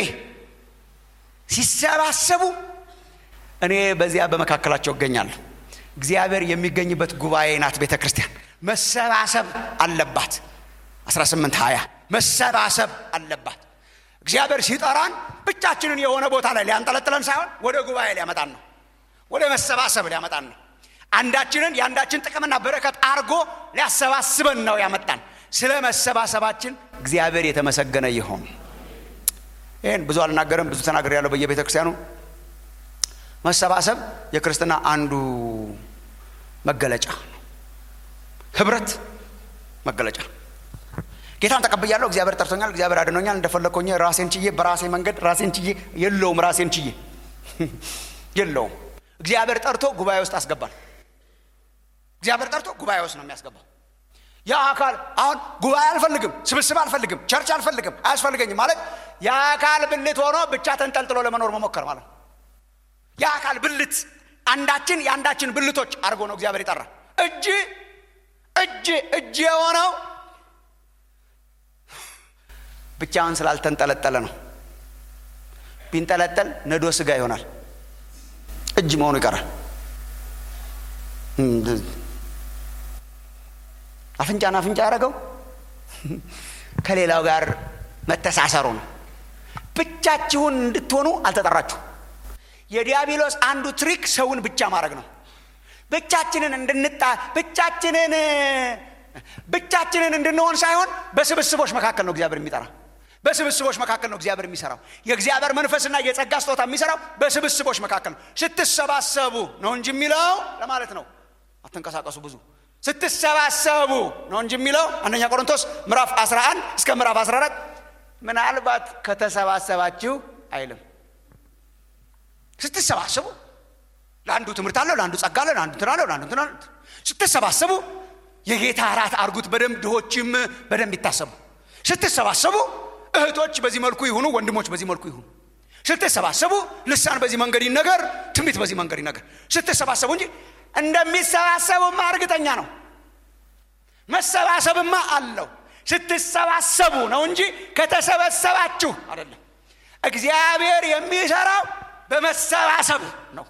Speaker 2: ሲሰባሰቡ እኔ በዚያ በመካከላቸው እገኛለሁ እግዚአብሔር የሚገኝበት ጉባኤ ናት ቤተ ክርስቲያን መሰባሰብ አለባት 18 20 መሰባሰብ አለባት እግዚአብሔር ሲጠራን ብቻችንን የሆነ ቦታ ላይ ሊያንጠለጥለን ሳይሆን ወደ ጉባኤ ሊያመጣን ነው ወደ መሰባሰብ ሊያመጣን ነው አንዳችንን የአንዳችን ጥቅምና በረከት አርጎ ሊያሰባስበን ነው ያመጣን ስለ መሰባሰባችን እግዚአብሔር የተመሰገነ ይሆን ይህን ብዙ አልናገርም ብዙ ተናገር ያለው በየቤተ ክርስቲያኑ መሰባሰብ የክርስትና አንዱ መገለጫ ነው ህብረት መገለጫ ጌታን ተቀብያለሁ እግዚአብሔር ጠርቶኛል እግዚአብሔር አድኖኛል እንደፈለግኮኝ ራሴን ችዬ በራሴ መንገድ ራሴን ችዬ የለውም ራሴን ችዬ የለውም እግዚአብሔር ጠርቶ ጉባኤ ውስጥ አስገባል እግዚአብሔር ጠርቶ ጉባኤ ውስጥ ነው የሚያስገባው ያ አካል አሁን ጉባኤ አልፈልግም ስብስብ አልፈልግም ቸርች አልፈልግም አያስፈልገኝም ማለት የአካል ብልት ሆኖ ብቻ ተንጠልጥሎ ለመኖር መሞከር ማለት ነው የአካል ብልት አንዳችን የአንዳችን ብልቶች አድርጎ ነው እግዚአብሔር የጠራ እጅ እጅ እጅ የሆነው ብቻውን ስላልተንጠለጠለ ነው ቢንጠለጠል ነዶ ስጋ ይሆናል እጅ መሆኑ ይቀራል አፍንጫን አፍንጫ ያደረገው ከሌላው ጋር መተሳሰሩ ነው ብቻችሁን እንድትሆኑ አልተጠራችሁ የዲያብሎስ አንዱ ትሪክ ሰውን ብቻ ማድረግ ነው ብቻችንን እንድንጣ ብቻችንን ብቻችንን እንድንሆን ሳይሆን በስብስቦች መካከል ነው እግዚአብሔር የሚጠራ በስብስቦች መካከል ነው እግዚአብሔር የሚሰራው የእግዚአብሔር መንፈስና የጸጋ ስጦታ የሚሰራው በስብስቦች መካከል ነው ስትሰባሰቡ ነው እንጂ የሚለው ለማለት ነው አትንቀሳቀሱ ብዙ ስትሰባሰቡ ነው እንጂ የሚለው አንደኛ ቆሮንቶስ ምዕራፍ 11 እስከ ምዕራፍ 14 ምናልባት ከተሰባሰባችሁ አይልም ስትሰባሰቡ ለአንዱ ትምህርት አለው ለአንዱ ጸጋ አለው ለአንዱ እንትን አለው ለአንዱ እንትን አለው ስትሰባሰቡ የጌታ እራት አርጉት በደንብ ድሆችም በደንብ ይታሰቡ ስትሰባሰቡ እህቶች በዚህ መልኩ ይሁኑ ወንድሞች በዚህ መልኩ ይሁኑ ስትሰባሰቡ ልሳን በዚህ መንገድ ይነገር ትንቢት በዚህ መንገድ ይነገር ስትሰባሰቡ እንጂ እንደሚሰባሰቡማ እርግጠኛ ነው መሰባሰብማ አለው ስትሰባሰቡ ነው እንጂ ከተሰበሰባችሁ አይደለም እግዚአብሔር የሚሰራው በመሰባሰብ ነው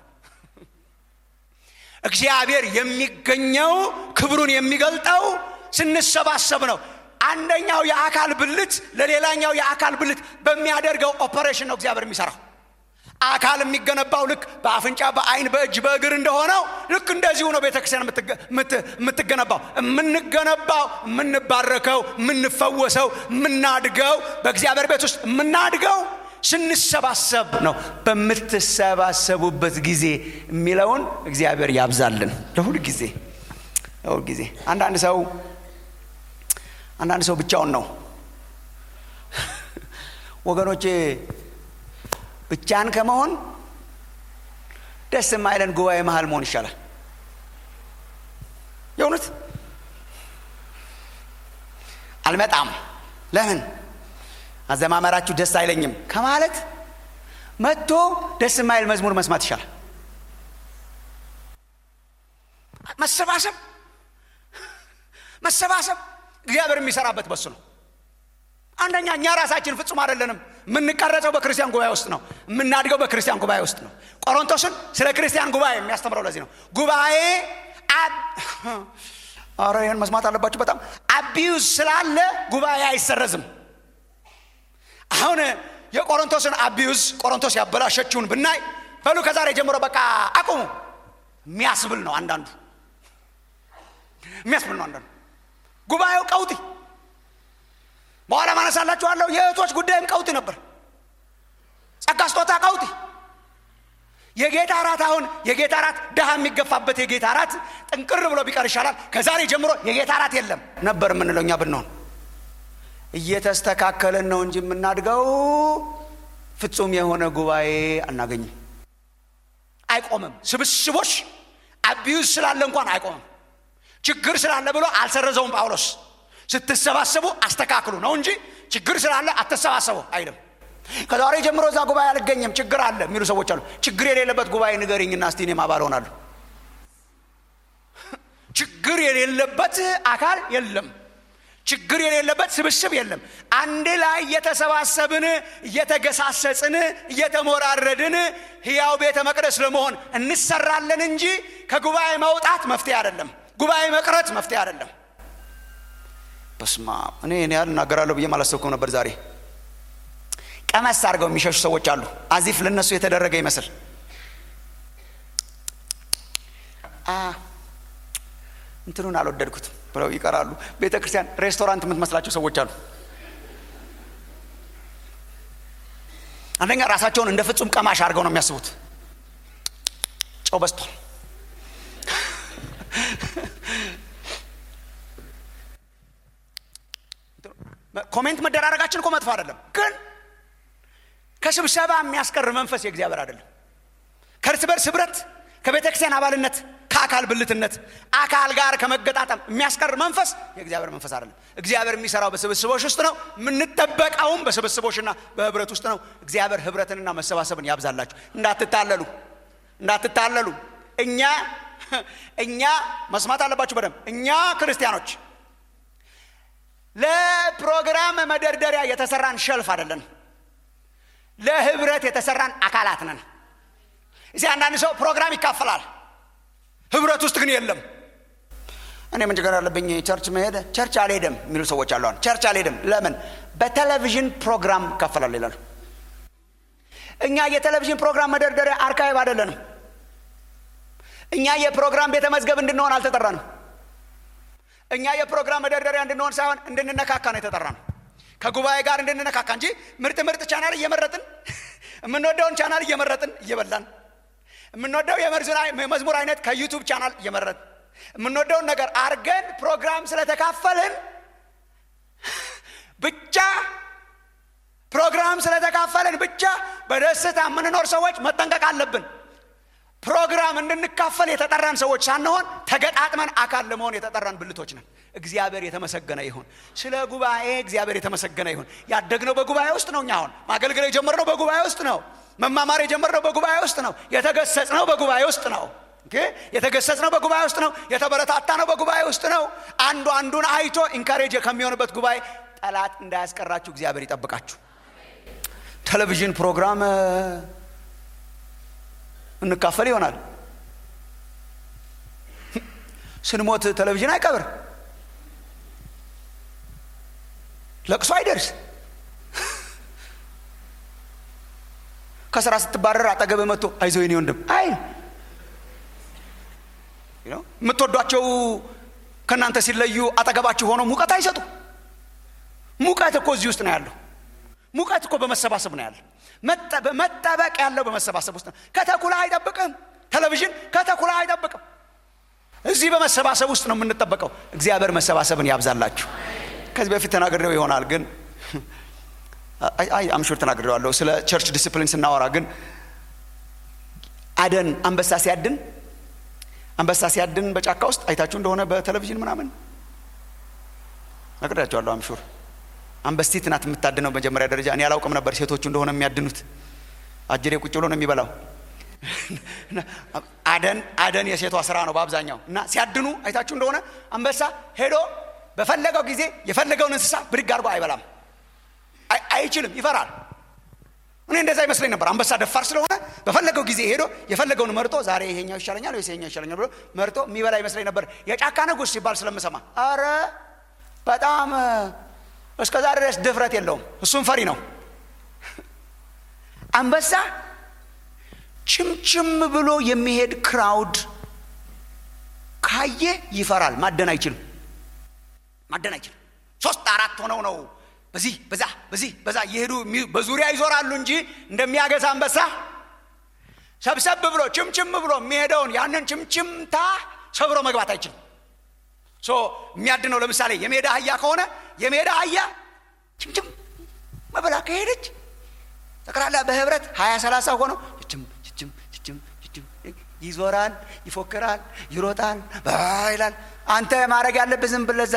Speaker 2: እግዚአብሔር የሚገኘው ክብሩን የሚገልጠው ስንሰባሰብ ነው አንደኛው የአካል ብልት ለሌላኛው የአካል ብልት በሚያደርገው ኦፐሬሽን ነው እግዚአብሔር የሚሰራው አካል የሚገነባው ልክ በአፍንጫ በአይን በእጅ በእግር እንደሆነው ልክ እንደዚሁ ነው ቤተክርስቲያን የምትገነባው የምንገነባው የምንባረከው የምንፈወሰው የምናድገው በእግዚአብሔር ቤት ውስጥ የምናድገው ስንሰባሰብ ነው በምትሰባሰቡበት ጊዜ የሚለውን እግዚአብሔር ያብዛልን ለሁል ጊዜ ለሁል ጊዜ አንዳንድ ሰው አንዳንድ ሰው ብቻውን ነው ወገኖቼ ብቻን ከመሆን ደስ የማይለን ጉባኤ መሀል መሆን ይሻላል የእውነት አልመጣም ለምን አዘማመራችሁ ደስ አይለኝም ከማለት መጥቶ ደስ የማይል መዝሙር መስማት ይሻላል መሰባሰብ መሰባሰብ እግዚአብሔር የሚሰራበት በሱ ነው አንደኛ እኛ ራሳችን ፍጹም አይደለንም የምንቀረጸው በክርስቲያን ጉባኤ ውስጥ ነው የምናድገው በክርስቲያን ጉባኤ ውስጥ ነው ቆሮንቶስን ስለ ክርስቲያን ጉባኤ የሚያስተምረው ለዚህ ነው ጉባኤ አረ ይህን መስማት አለባችሁ በጣም አቢዩዝ ስላለ ጉባኤ አይሰረዝም አሁን የቆሮንቶስን አቢዩዝ ቆሮንቶስ ያበላሸችውን ብናይ በሉ ከዛሬ ጀምሮ በቃ አቁሙ የሚያስብል ነው አንዳንዱ የሚያስብል ነው አንዳንዱ ጉባኤው ቀውጢ በኋላ ማነሳላችኋለሁ የእህቶች ጉዳይም ቀውጢ ነበር ጸጋ ስጦታ ቀውጢ የጌታ እራት አሁን የጌታ እራት ድሃ የሚገፋበት የጌታ እራት ጥንቅር ብሎ ቢቀር ይሻላል ከዛሬ ጀምሮ የጌታ እራት የለም ነበር የምንለው እኛ ብንሆን እየተስተካከለን ነው እንጂ የምናድገው ፍጹም የሆነ ጉባኤ አናገኝም አይቆምም ስብስቦች አቢዩዝ ስላለ እንኳን አይቆምም ችግር ስላለ ብሎ አልሰረዘውም ጳውሎስ ስትሰባሰቡ አስተካክሉ ነው እንጂ ችግር ስላለ አትሰባሰቡ አይልም ከዛሬ ጀምሮ እዛ ጉባኤ አልገኝም ችግር አለ የሚሉ ሰዎች አሉ ችግር የሌለበት ጉባኤ ንገሪኝና እስቲ እኔም አባል ሆናለሁ ችግር የሌለበት አካል የለም ችግር የሌለበት ስብስብ የለም አንድ ላይ እየተሰባሰብን እየተገሳሰጽን እየተሞራረድን ህያው ቤተ መቅደስ ለመሆን እንሰራለን እንጂ ከጉባኤ መውጣት መፍትሄ አይደለም ጉባኤ መቅረት መፍትሄ አይደለም በስማ እኔ እኔ ያህል እናገራለሁ ብዬ አላሰብኩም ነበር ዛሬ ቀመስ አድርገው የሚሸሹ ሰዎች አሉ አዚፍ ለነሱ የተደረገ ይመስል እንትኑን አልወደድኩትም ብለው ይቀራሉ ቤተ ክርስቲያን ሬስቶራንት የምትመስላቸው ሰዎች አሉ አንደኛ ራሳቸውን እንደ ፍጹም ቀማሽ አድርገው ነው የሚያስቡት ጨው በስቷል ኮሜንት መደራረጋችን እኮ መጥፎ አይደለም ግን ከስብሰባ የሚያስቀር መንፈስ የእግዚአብሔር አይደለም ከእርስ በርስ ህብረት ከቤተ ክርስቲያን አባልነት ከአካል ብልትነት አካል ጋር ከመገጣጠም የሚያስቀር መንፈስ የእግዚአብሔር መንፈስ አይደለም እግዚአብሔር የሚሰራው በስብስቦች ውስጥ ነው የምንጠበቀውም በስብስቦችና በህብረት ውስጥ ነው እግዚአብሔር ህብረትንና መሰባሰብን ያብዛላችሁ እንዳትታለሉ እንዳትታለሉ እኛ እኛ መስማት አለባችሁ በደንብ እኛ ክርስቲያኖች ለፕሮግራም መደርደሪያ የተሰራን ሸልፍ አይደለን ለህብረት የተሰራን አካላት ነን እዚህ አንዳንድ ሰው ፕሮግራም ይካፈላል ህብረት ውስጥ ግን የለም እኔ ምን ችግር አለብኝ ቸርች መሄድ ቸርች አልሄድም የሚሉ ሰዎች አሉ ቸርች አልሄድም ለምን በቴሌቪዥን ፕሮግራም ይካፈላል ይላሉ እኛ የቴሌቪዥን ፕሮግራም መደርደሪያ አርካይቭ አይደለንም እኛ የፕሮግራም ቤተ መዝገብ እንድንሆን አልተጠራንም እኛ የፕሮግራም መደርደሪያ እንድንሆን ሳይሆን እንድንነካካ ነው የተጠራ ነው ከጉባኤ ጋር እንድንነካካ እንጂ ምርጥ ምርጥ ቻናል እየመረጥን የምንወደውን ቻናል እየመረጥን እየበላን የምንወደው የመዝሙር አይነት ከዩቱብ ቻናል እየመረጥን የምንወደውን ነገር አርገን ፕሮግራም ስለተካፈልን ብቻ ፕሮግራም ስለተካፈልን ብቻ በደስታ የምንኖር ሰዎች መጠንቀቅ አለብን ፕሮግራም እንድንካፈል የተጠራን ሰዎች ሳንሆን ተገጣጥመን አካል ለመሆን የተጠራን ብልቶች ነን እግዚአብሔር የተመሰገነ ይሁን ስለ ጉባኤ እግዚአብሔር የተመሰገነ ይሁን ያደግነው በጉባኤ ውስጥ ነው እኛ አሁን ማገልገል የጀመርነው በጉባኤ ውስጥ ነው መማማር የጀመርነው በጉባኤ ውስጥ ነው የተገሰጽነው በጉባኤ ውስጥ ነው የተገሰጽነው በጉባኤ ውስጥ ነው የተበረታታ ነው በጉባኤ ውስጥ ነው አንዱ አንዱን አይቶ ኢንካሬጅ ከሚሆንበት ጉባኤ ጠላት እንዳያስቀራችሁ እግዚአብሔር ይጠብቃችሁ ቴሌቪዥን ፕሮግራም እንካፈል ይሆናል ስንሞት ቴሌቪዥን አይቀብር ለቅሶ አይደርስ ከስራ ስትባረር አጠገብ መጥቶ አይዞ የኔ ወንድም አይ የምትወዷቸው ከእናንተ ሲለዩ አጠገባችሁ ሆኖ ሙቀት አይሰጡ ሙቀት እኮ እዚህ ውስጥ ነው ያለው ሙቀት እኮ በመሰባሰብ ነው ያለው መጠበቅ ያለው በመሰባሰብ ውስጥ ነው ከተኩላ አይጠብቅም ቴሌቪዥን ከተኩላ አይጠብቅም እዚህ በመሰባሰብ ውስጥ ነው የምንጠበቀው እግዚአብሔር መሰባሰብን ያብዛላችሁ ከዚህ በፊት ተናግሬው ይሆናል ግን አይ አምሹር ተናግሬዋለሁ ስለ ቸርች ዲስፕሊን ስናወራ ግን አደን አንበሳ ሲያድን አንበሳ ሲያድን በጫካ ውስጥ አይታችሁ እንደሆነ በቴሌቪዥን ምናምን ነግሬያቸዋለሁ አምሹር አንበስቲት ናት የምታድነው መጀመሪያ ደረጃ እኔ አላውቅም ነበር ሴቶቹ እንደሆነ የሚያድኑት አጅሬ ቁጭ ብሎ ነው የሚበላው አደን አደን የሴቷ ስራ ነው በአብዛኛው እና ሲያድኑ አይታችሁ እንደሆነ አንበሳ ሄዶ በፈለገው ጊዜ የፈለገውን እንስሳ ብድግ አድርጎ አይበላም አይችልም ይፈራል እኔ እንደዛ ይመስለኝ ነበር አንበሳ ደፋር ስለሆነ በፈለገው ጊዜ ሄዶ የፈለገውን መርጦ ዛሬ ይሄኛው ይሻለኛል ወይስ ይሄኛው ይሻለኛል ብሎ መርጦ የሚበላ ይመስለኝ ነበር የጫካ ንጉስ ሲባል ስለምሰማ አረ በጣም እስከዛ ድረስ ድፍረት የለውም እሱም ፈሪ ነው አንበሳ ችምችም ብሎ የሚሄድ ክራውድ ካየ ይፈራል ማደን አይችልም ማደን አይችልም ሶስት አራት ሆነው ነው በዚህ በዛ በዚህ በዛ እየሄዱ በዙሪያ ይዞራሉ እንጂ እንደሚያገሳ አንበሳ ሰብሰብ ብሎ ችምችም ብሎ የሚሄደውን ያንን ችምችምታ ሰብሮ መግባት አይችልም ሶ የሚያድነው ለምሳሌ የሜዳ አህያ ከሆነ የሜዳ አህያ ችምችም መበላ ከሄደች ጠቅላላ በህብረት ሀያ ሰላሳ ሆነው ችም ችም ችም ችም ይዞራል ይፎክራል ይሮጣል ይላል አንተ ማድረግ ያለብህ ዝም ብለህ እዛ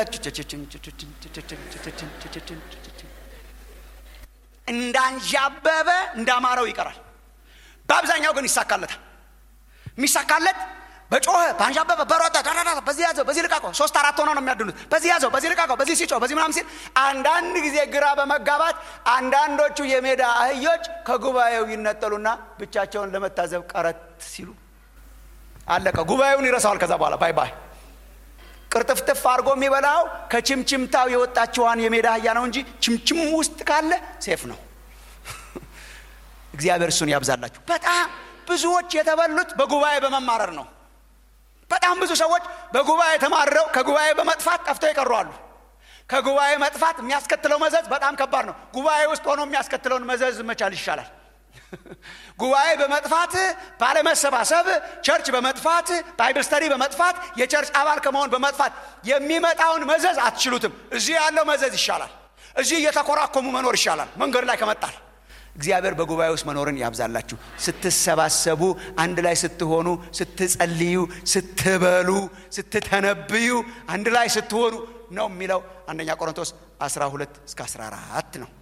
Speaker 2: እንዳንዣበበ እንዳማረው ይቀራል በአብዛኛው ግን ይሳካለታል የሚሳካለት በጮኸ ባንዣበበ በሮጠ በዚህ ያዘው በዚህ ልቃቀው ሶስት አራት ሆነው ነው የሚያድኑት በዚህ ያዘው በዚህ ልቃቀው በዚህ ሲጮህ በዚህ ምናምን ሲል አንዳንድ ጊዜ ግራ በመጋባት አንዳንዶቹ የሜዳ አህዮች ከጉባኤው ይነጠሉና ብቻቸውን ለመታዘብ ቀረት ሲሉ አለቀ ጉባኤውን ይረሳዋል ከዛ በኋላ ባይ ባይ ቅርጥፍጥፍ አድርጎ የሚበላው ከችምችምታው የወጣችዋን የሜዳ አህያ ነው እንጂ ችምችም ውስጥ ካለ ሴፍ ነው እግዚአብሔር እሱን ያብዛላችሁ በጣም ብዙዎች የተበሉት በጉባኤ በመማረር ነው በጣም ብዙ ሰዎች በጉባኤ ተማርረው ከጉባኤ በመጥፋት ጠፍተው ይቀሩ አሉ ከጉባኤ መጥፋት የሚያስከትለው መዘዝ በጣም ከባድ ነው ጉባኤ ውስጥ ሆኖ የሚያስከትለውን መዘዝ መቻል ይሻላል ጉባኤ በመጥፋት ባለመሰባሰብ ቸርች በመጥፋት ባይብል ስተዲ በመጥፋት የቸርች አባል ከመሆን በመጥፋት የሚመጣውን መዘዝ አትችሉትም እዚህ ያለው መዘዝ ይሻላል እዚህ እየተኮራኮሙ መኖር ይሻላል መንገድ ላይ ከመጣል እግዚአብሔር በጉባኤ ውስጥ መኖርን ያብዛላችሁ ስትሰባሰቡ አንድ ላይ ስትሆኑ ስትጸልዩ ስትበሉ ስትተነብዩ አንድ ላይ ስትሆኑ ነው የሚለው አንደኛ ቆሮንቶስ 12 እስከ 14 ነው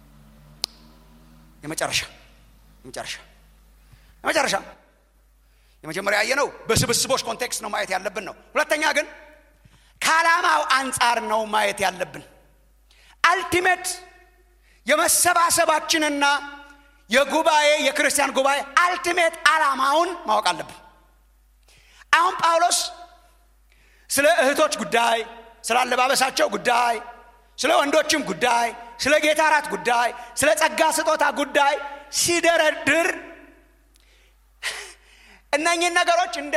Speaker 2: የመጨረሻ የመጨረሻ የመጨረሻ የመጀመሪያ ያየነው በስብስቦች ኮንቴክስት ነው ማየት ያለብን ነው ሁለተኛ ግን ከዓላማው አንጻር ነው ማየት ያለብን አልቲሜት የመሰባሰባችንና የጉባኤ የክርስቲያን ጉባኤ አልቲሜት ዓላማውን ማወቅ አለብን አሁን ጳውሎስ ስለ እህቶች ጉዳይ ስለ አለባበሳቸው ጉዳይ ስለ ወንዶችም ጉዳይ ስለ ጌታ እራት ጉዳይ ስለ ጸጋ ስጦታ ጉዳይ ሲደረድር እነኚህን ነገሮች እንደ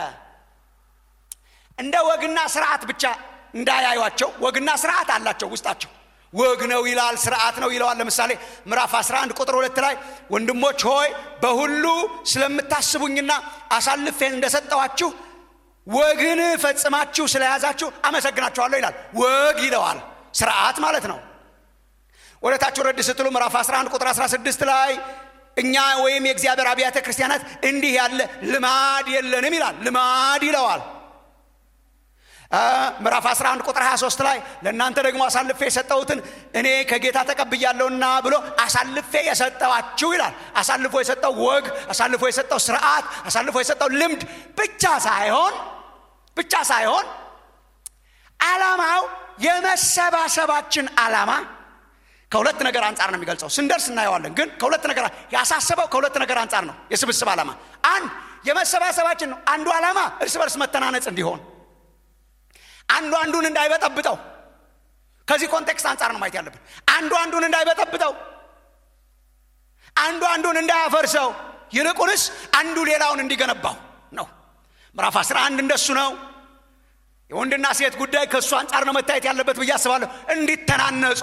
Speaker 2: እንደ ወግና ስርዓት ብቻ እንዳያዩቸው ወግና ስርዓት አላቸው ውስጣቸው ወግ ነው ይላል ስርዓት ነው ይለዋል ለምሳሌ ምዕራፍ 11 ቁጥር ሁለት ላይ ወንድሞች ሆይ በሁሉ ስለምታስቡኝና አሳልፌ እንደሰጠዋችሁ ወግን ፈጽማችሁ ስለያዛችሁ አመሰግናችኋለሁ ይላል ወግ ይለዋል ስርዓት ማለት ነው ወደ ታች ረድ ስትሉ ምዕራፍ 11 ቁጥር 16 ላይ እኛ ወይም የእግዚአብሔር አብያተ ክርስቲያናት እንዲህ ያለ ልማድ የለንም ይላል ልማድ ይለዋል ምዕራፍ 11 ቁጥር 23 ላይ ለእናንተ ደግሞ አሳልፌ የሰጠሁትን እኔ ከጌታ ተቀብያለሁና ብሎ አሳልፌ የሰጠዋችሁ ይላል አሳልፎ የሰጠው ወግ አሳልፎ የሰጠው ስርዓት አሳልፎ የሰጠው ልምድ ብቻ ሳይሆን ብቻ ሳይሆን ዓላማው የመሰባሰባችን ዓላማ ከሁለት ነገር አንጻር ነው የሚገልጸው ስንደርስ እናየዋለን ግን ከሁለት ነገር ያሳሰበው ከሁለት ነገር አንጻር ነው የስብስብ ዓላማ አንድ የመሰባሰባችን ነው አንዱ ዓላማ እርስ በርስ መተናነጽ እንዲሆን አንዱ አንዱን እንዳይበጠብጠው ከዚህ ኮንቴክስት አንጻር ነው ማየት ያለብን አንዱ አንዱን እንዳይበጠብጠው አንዱ አንዱን እንዳያፈርሰው ይልቁንስ አንዱ ሌላውን እንዲገነባው ነው ምዕራፍ 11 እንደሱ ነው የወንድና ሴት ጉዳይ ከእሱ አንጻር ነው መታየት ያለበት ብዬ አስባለሁ እንዲተናነጹ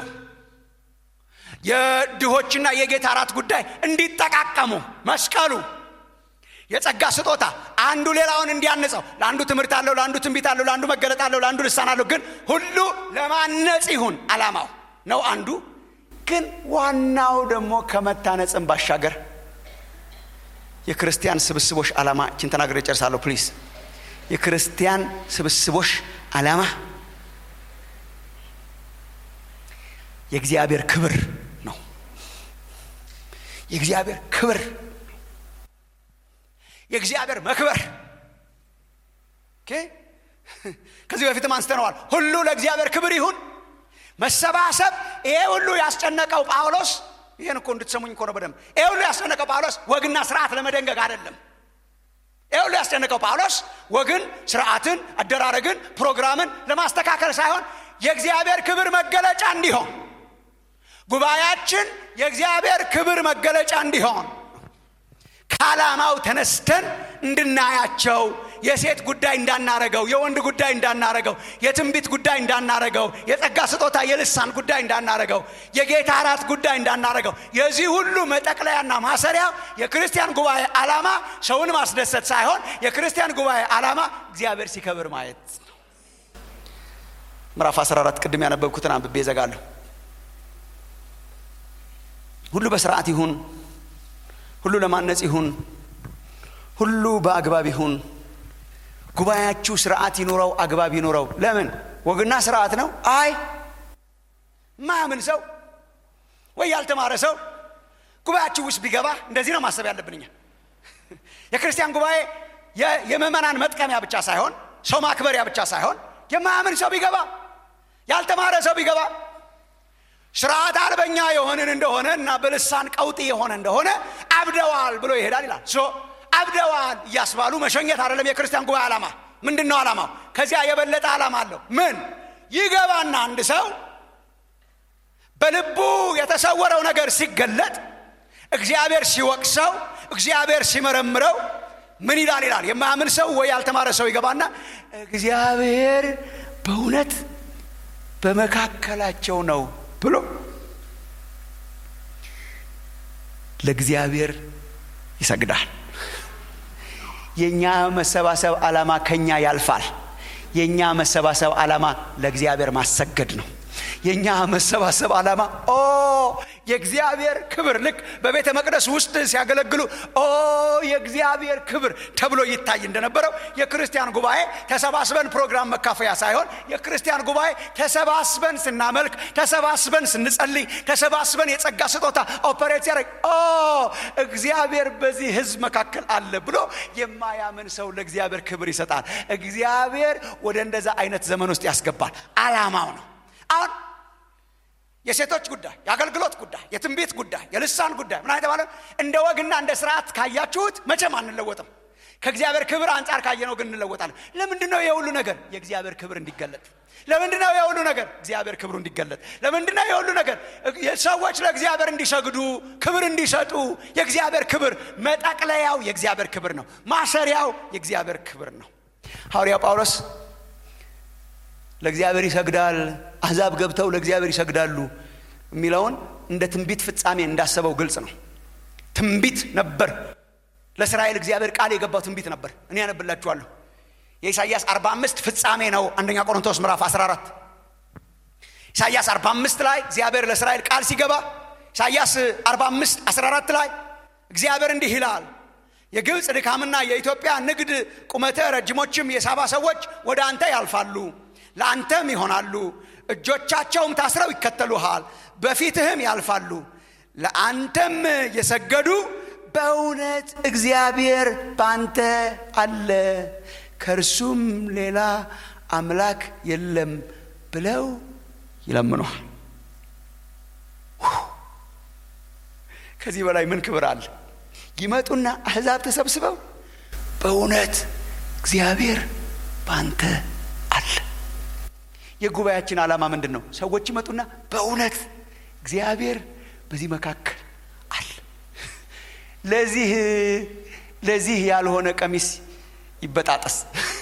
Speaker 2: የድሆችና የጌታ አራት ጉዳይ እንዲጠቃቀሙ መስቀሉ የጸጋ ስጦታ አንዱ ሌላውን እንዲያነጸው ለአንዱ ትምህርት አለው ለአንዱ ትንቢት አለው ለአንዱ መገለጥ አለው ለአንዱ ልሳን አለው ግን ሁሉ ለማነጽ ይሁን አላማው ነው አንዱ ግን ዋናው ደግሞ ከመታነጽም ባሻገር የክርስቲያን ስብስቦች ዓላማ እችን ተናግሬ ጨርሳለሁ ፕሊዝ የክርስቲያን ስብስቦች ዓላማ የእግዚአብሔር ክብር ነው የእግዚአብሔር ክብር የእግዚአብሔር መክበር ከዚህ በፊትም አንስተነዋል ሁሉ ለእግዚአብሔር ክብር ይሁን መሰባሰብ ይሄ ሁሉ ያስጨነቀው ጳውሎስ ይህን እኮ እንድትሰሙኝ እኮ ነው በደንብ ይሄ ሁሉ ያስጨነቀው ጳውሎስ ወግና ስርዓት ለመደንገግ አይደለም ይህ ሁሉ ያስጨነቀው ጳውሎስ ወግን ስርዓትን አደራረግን ፕሮግራምን ለማስተካከል ሳይሆን የእግዚአብሔር ክብር መገለጫ እንዲሆን ጉባኤያችን የእግዚአብሔር ክብር መገለጫ እንዲሆን ከዓላማው ተነስተን እንድናያቸው የሴት ጉዳይ እንዳናረገው፣ የወንድ ጉዳይ እንዳናረገው፣ የትንቢት ጉዳይ እንዳናረገው፣ የጸጋ ስጦታ የልሳን ጉዳይ እንዳናረገው፣ የጌታ እራት ጉዳይ እንዳናረገው። የዚህ ሁሉ መጠቅለያና ማሰሪያ የክርስቲያን ጉባኤ ዓላማ ሰውን ማስደሰት ሳይሆን የክርስቲያን ጉባኤ ዓላማ እግዚአብሔር ሲከብር ማየት ነው። ምዕራፍ 14 ቅድም ያነበብኩትን አንብቤ እዘጋለሁ። ሁሉ በስርዓት ይሁን፣ ሁሉ ለማነጽ ይሁን፣ ሁሉ በአግባብ ይሁን። ጉባኤያችሁ ስርዓት ይኑረው፣ አግባብ ይኑረው። ለምን? ወግና ስርዓት ነው? አይ ማያምን ሰው ወይ ያልተማረ ሰው ጉባኤያችሁ ውስጥ ቢገባ እንደዚህ ነው ማሰብ ያለብን እኛ። የክርስቲያን ጉባኤ የምዕመናን መጥቀሚያ ብቻ ሳይሆን ሰው ማክበሪያ ብቻ ሳይሆን የማያምን ሰው ቢገባ ያልተማረ ሰው ቢገባ ስርዓት አልበኛ የሆንን እንደሆነ እና በልሳን ቀውጢ የሆነ እንደሆነ አብደዋል ብሎ ይሄዳል ይላል። ሶ አብደዋል እያስባሉ መሸኘት አይደለም የክርስቲያን ጉባኤ ዓላማ። ምንድን ነው ዓላማው? ከዚያ የበለጠ ዓላማ አለው። ምን ይገባና አንድ ሰው በልቡ የተሰወረው ነገር ሲገለጥ እግዚአብሔር ሲወቅሰው፣ እግዚአብሔር ሲመረምረው ምን ይላል ይላል። የማያምን ሰው ወይ ያልተማረ ሰው ይገባና እግዚአብሔር በእውነት በመካከላቸው ነው ብሎ ለእግዚአብሔር ይሰግዳል። የእኛ መሰባሰብ ዓላማ ከኛ ያልፋል። የእኛ መሰባሰብ ዓላማ ለእግዚአብሔር ማሰገድ ነው። የእኛ መሰባሰብ ዓላማ ኦ የእግዚአብሔር ክብር ልክ በቤተ መቅደስ ውስጥ ሲያገለግሉ ኦ የእግዚአብሔር ክብር ተብሎ ይታይ እንደነበረው የክርስቲያን ጉባኤ ተሰባስበን ፕሮግራም መካፈያ ሳይሆን የክርስቲያን ጉባኤ ተሰባስበን ስናመልክ፣ ተሰባስበን ስንጸልይ፣ ተሰባስበን የጸጋ ስጦታ ኦፐሬት ሲያደርግ ኦ እግዚአብሔር በዚህ ሕዝብ መካከል አለ ብሎ የማያምን ሰው ለእግዚአብሔር ክብር ይሰጣል። እግዚአብሔር ወደ እንደዛ አይነት ዘመን ውስጥ ያስገባል። ዓላማው ነው። አሁን የሴቶች ጉዳይ፣ የአገልግሎት ጉዳይ፣ የትንቢት ጉዳይ፣ የልሳን ጉዳይ ምን የተባለ እንደ ወግና እንደ ስርዓት ካያችሁት መቼም አንለወጥም። ከእግዚአብሔር ክብር አንጻር ካየነው ግን እንለወጣለን። ለምንድን ነው የሁሉ ነገር? የእግዚአብሔር ክብር እንዲገለጥ። ለምንድን ነው የሁሉ ነገር? እግዚአብሔር ክብሩ እንዲገለጥ። ለምንድን ነው የሁሉ ነገር? ሰዎች ለእግዚአብሔር እንዲሰግዱ፣ ክብር እንዲሰጡ። የእግዚአብሔር ክብር መጠቅለያው የእግዚአብሔር ክብር ነው። ማሰሪያው የእግዚአብሔር ክብር ነው። ሐዋርያው ጳውሎስ ለእግዚአብሔር ይሰግዳል፣ አሕዛብ ገብተው ለእግዚአብሔር ይሰግዳሉ የሚለውን እንደ ትንቢት ፍጻሜ እንዳሰበው ግልጽ ነው። ትንቢት ነበር። ለእስራኤል እግዚአብሔር ቃል የገባው ትንቢት ነበር። እኔ ያነብላችኋለሁ። የኢሳይያስ 45 ፍጻሜ ነው። አንደኛ ቆሮንቶስ ምዕራፍ 14 ኢሳይያስ 45 ላይ እግዚአብሔር ለእስራኤል ቃል ሲገባ ኢሳይያስ 45 14 ላይ እግዚአብሔር እንዲህ ይላል የግብፅ ድካምና የኢትዮጵያ ንግድ ቁመተ ረጅሞችም የሳባ ሰዎች ወደ አንተ ያልፋሉ ለአንተም ይሆናሉ፣ እጆቻቸውም ታስረው ይከተሉሃል፣ በፊትህም ያልፋሉ። ለአንተም የሰገዱ በእውነት እግዚአብሔር በአንተ አለ፣ ከእርሱም ሌላ አምላክ የለም ብለው ይለምኗል። ከዚህ በላይ ምን ክብር አለ? ይመጡና አሕዛብ ተሰብስበው በእውነት እግዚአብሔር በአንተ አለ። የጉባኤያችን ዓላማ ምንድን ነው? ሰዎች ይመጡና በእውነት እግዚአብሔር በዚህ መካከል አለ። ለዚህ ለዚህ ያልሆነ ቀሚስ ይበጣጠስ።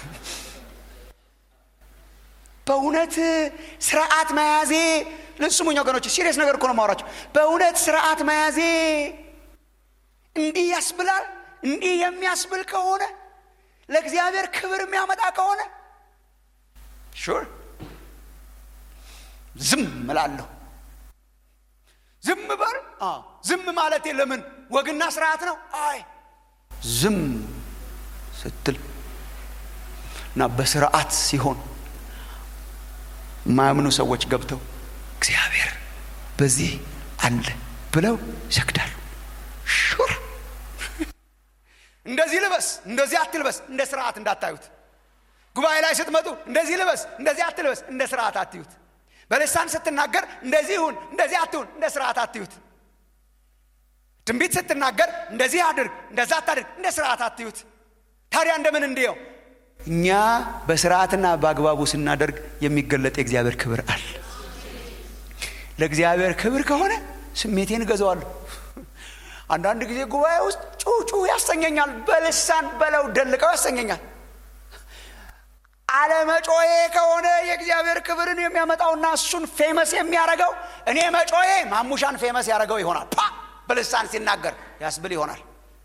Speaker 2: በእውነት ስርዓት መያዜ ስሙኝ ወገኖች፣ ሲሪየስ ነገር እኮ ነው የማወራቸው። በእውነት ስርዓት መያዜ እንዲህ ያስብላል። እንዲህ የሚያስብል ከሆነ ለእግዚአብሔር ክብር የሚያመጣ ከሆነ ሹር ዝም እላለሁ። ዝም በል። ዝም ማለት ለምን ወግና ስርዓት ነው? አይ ዝም ስትል እና በስርዓት ሲሆን ማያምኑ ሰዎች ገብተው እግዚአብሔር በዚህ አለ ብለው ይሰግዳሉ። ሹር እንደዚህ ልበስ፣ እንደዚህ አትልበስ፣ እንደ ስርዓት እንዳታዩት። ጉባኤ ላይ ስትመጡ እንደዚህ ልበስ፣ እንደዚህ አትልበስ፣ እንደ ስርዓት አትዩት። በልሳን ስትናገር እንደዚህ ይሁን፣ እንደዚህ አትሁን፣ እንደ ስርዓት አትዩት። ትንቢት ስትናገር እንደዚህ አድርግ፣ እንደዛ አታድርግ፣ እንደ ስርዓት አትዩት። ታዲያ እንደምን እንዲየው እኛ በስርዓትና በአግባቡ ስናደርግ የሚገለጥ የእግዚአብሔር ክብር አለ። ለእግዚአብሔር ክብር ከሆነ ስሜቴን እገዛዋለሁ። አንዳንድ ጊዜ ጉባኤ ውስጥ ጩጩ ያሰኘኛል በልሳን በለው ደልቀው ያሰኘኛል አለመጮዬ ከሆነ የእግዚአብሔር ክብርን የሚያመጣውና እሱን ፌመስ የሚያደርገው እኔ መጮዬ ማሙሻን ፌመስ ያደረገው ይሆናል ፓ በልሳን ሲናገር ያስብል ይሆናል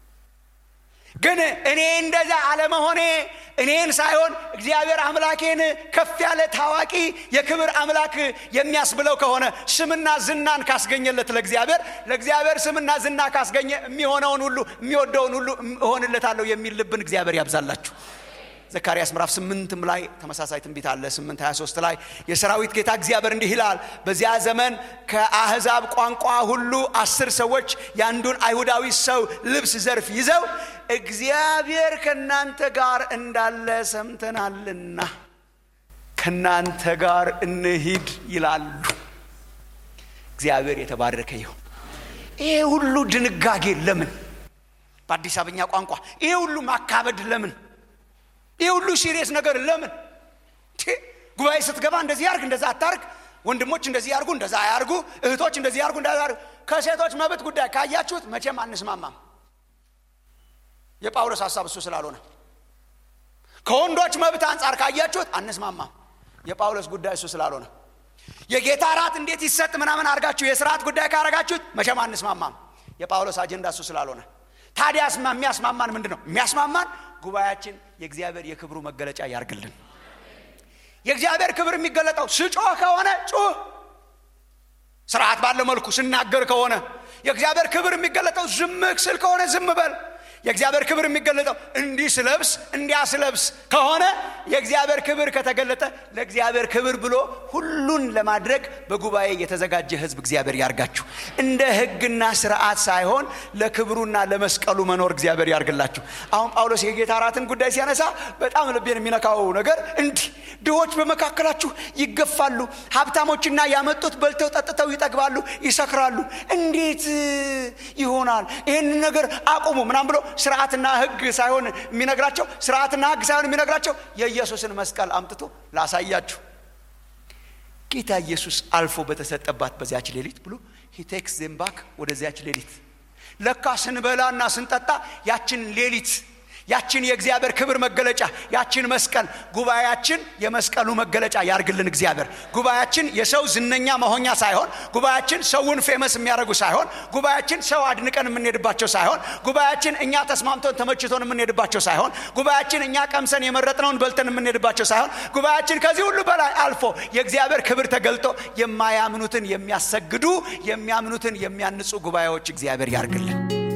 Speaker 2: ግን እኔ እንደዛ አለመሆኔ እኔን ሳይሆን እግዚአብሔር አምላኬን ከፍ ያለ ታዋቂ የክብር አምላክ የሚያስብለው ከሆነ ስምና ዝናን ካስገኘለት ለእግዚአብሔር ለእግዚአብሔር ስምና ዝና ካስገኘ የሚሆነውን ሁሉ የሚወደውን ሁሉ እሆንለታለሁ የሚል ልብን እግዚአብሔር ያብዛላችሁ ዘካርያስ ምዕራፍ ስምንትም ላይ ተመሳሳይ ትንቢት አለ 8 23 ላይ የሰራዊት ጌታ እግዚአብሔር እንዲህ ይላል በዚያ ዘመን ከአህዛብ ቋንቋ ሁሉ አስር ሰዎች የአንዱን አይሁዳዊ ሰው ልብስ ዘርፍ ይዘው እግዚአብሔር ከእናንተ ጋር እንዳለ ሰምተናልና ከእናንተ ጋር እንሂድ ይላሉ እግዚአብሔር የተባረከ ይሁን ይሄ ሁሉ ድንጋጌ ለምን በአዲስ አበኛ ቋንቋ ይሄ ሁሉ ማካበድ ለምን ይህ ሁሉ ሲሪየስ ነገር ለምን ጉባኤ ስትገባ እንደዚህ ያርግ እንደዛ አታርግ ወንድሞች እንደዚህ ያርጉ እንደዛ አያርጉ እህቶች እንደዚህ ያርጉ እንደዛ ያርጉ ከሴቶች መብት ጉዳይ ካያችሁት መቼም አንስማማም የጳውሎስ ሀሳብ እሱ ስላልሆነ ከወንዶች መብት አንጻር ካያችሁት አንስማማም የጳውሎስ ጉዳይ እሱ ስላልሆነ የጌታ ራት እንዴት ይሰጥ ምናምን አድርጋችሁ የስርዓት ጉዳይ ካረጋችሁት መቼም አንስማማም የጳውሎስ አጀንዳ እሱ ስላልሆነ ታዲያ የሚያስማማን ምንድን ነው የሚያስማማን ጉባኤያችን የእግዚአብሔር የክብሩ መገለጫ ያርግልን የእግዚአብሔር ክብር የሚገለጠው ስጮህ ከሆነ ጩህ ስርዓት ባለው መልኩ ስናገር ከሆነ የእግዚአብሔር ክብር የሚገለጠው ዝም ስል ከሆነ ዝም በል የእግዚአብሔር ክብር የሚገለጠው እንዲህ ስለብስ እንዲያ ስለብስ ከሆነ የእግዚአብሔር ክብር ከተገለጠ ለእግዚአብሔር ክብር ብሎ ሁሉን ለማድረግ በጉባኤ የተዘጋጀ ህዝብ እግዚአብሔር ያርጋችሁ እንደ ህግና ስርዓት ሳይሆን ለክብሩና ለመስቀሉ መኖር እግዚአብሔር ያርግላችሁ አሁን ጳውሎስ የጌታ ራትን ጉዳይ ሲያነሳ በጣም ልቤን የሚነካው ነገር እንዲህ ድሆች በመካከላችሁ ይገፋሉ ሀብታሞችና ያመጡት በልተው ጠጥተው ይጠግባሉ ይሰክራሉ እንዴት ይሆናል ይህንን ነገር አቁሙ ምናም ብሎ ስርዓትና ህግ ሳይሆን የሚነግራቸው ስርዓትና ህግ ሳይሆን የሚነግራቸው የኢየሱስን መስቀል አምጥቶ ላሳያችሁ ጌታ ኢየሱስ አልፎ በተሰጠባት በዚያች ሌሊት ብሎ ሂቴክስ ዜምባክ ወደዚያች ሌሊት ለካ ስንበላና ስንጠጣ ያችን ሌሊት ያችን የእግዚአብሔር ክብር መገለጫ ያችን መስቀል ጉባኤያችን የመስቀሉ መገለጫ ያርግልን እግዚአብሔር ጉባኤያችን የሰው ዝነኛ መሆኛ ሳይሆን ጉባኤያችን ሰውን ፌመስ የሚያደርጉ ሳይሆን ጉባኤያችን ሰው አድንቀን የምንሄድባቸው ሳይሆን ጉባኤያችን እኛ ተስማምቶን ተመችቶን የምንሄድባቸው ሳይሆን ጉባኤያችን እኛ ቀምሰን የመረጥነውን በልተን የምንሄድባቸው ሳይሆን ጉባኤያችን ከዚህ ሁሉ በላይ አልፎ የእግዚአብሔር ክብር ተገልጦ የማያምኑትን የሚያሰግዱ የሚያምኑትን የሚያንጹ ጉባኤዎች እግዚአብሔር ያርግልን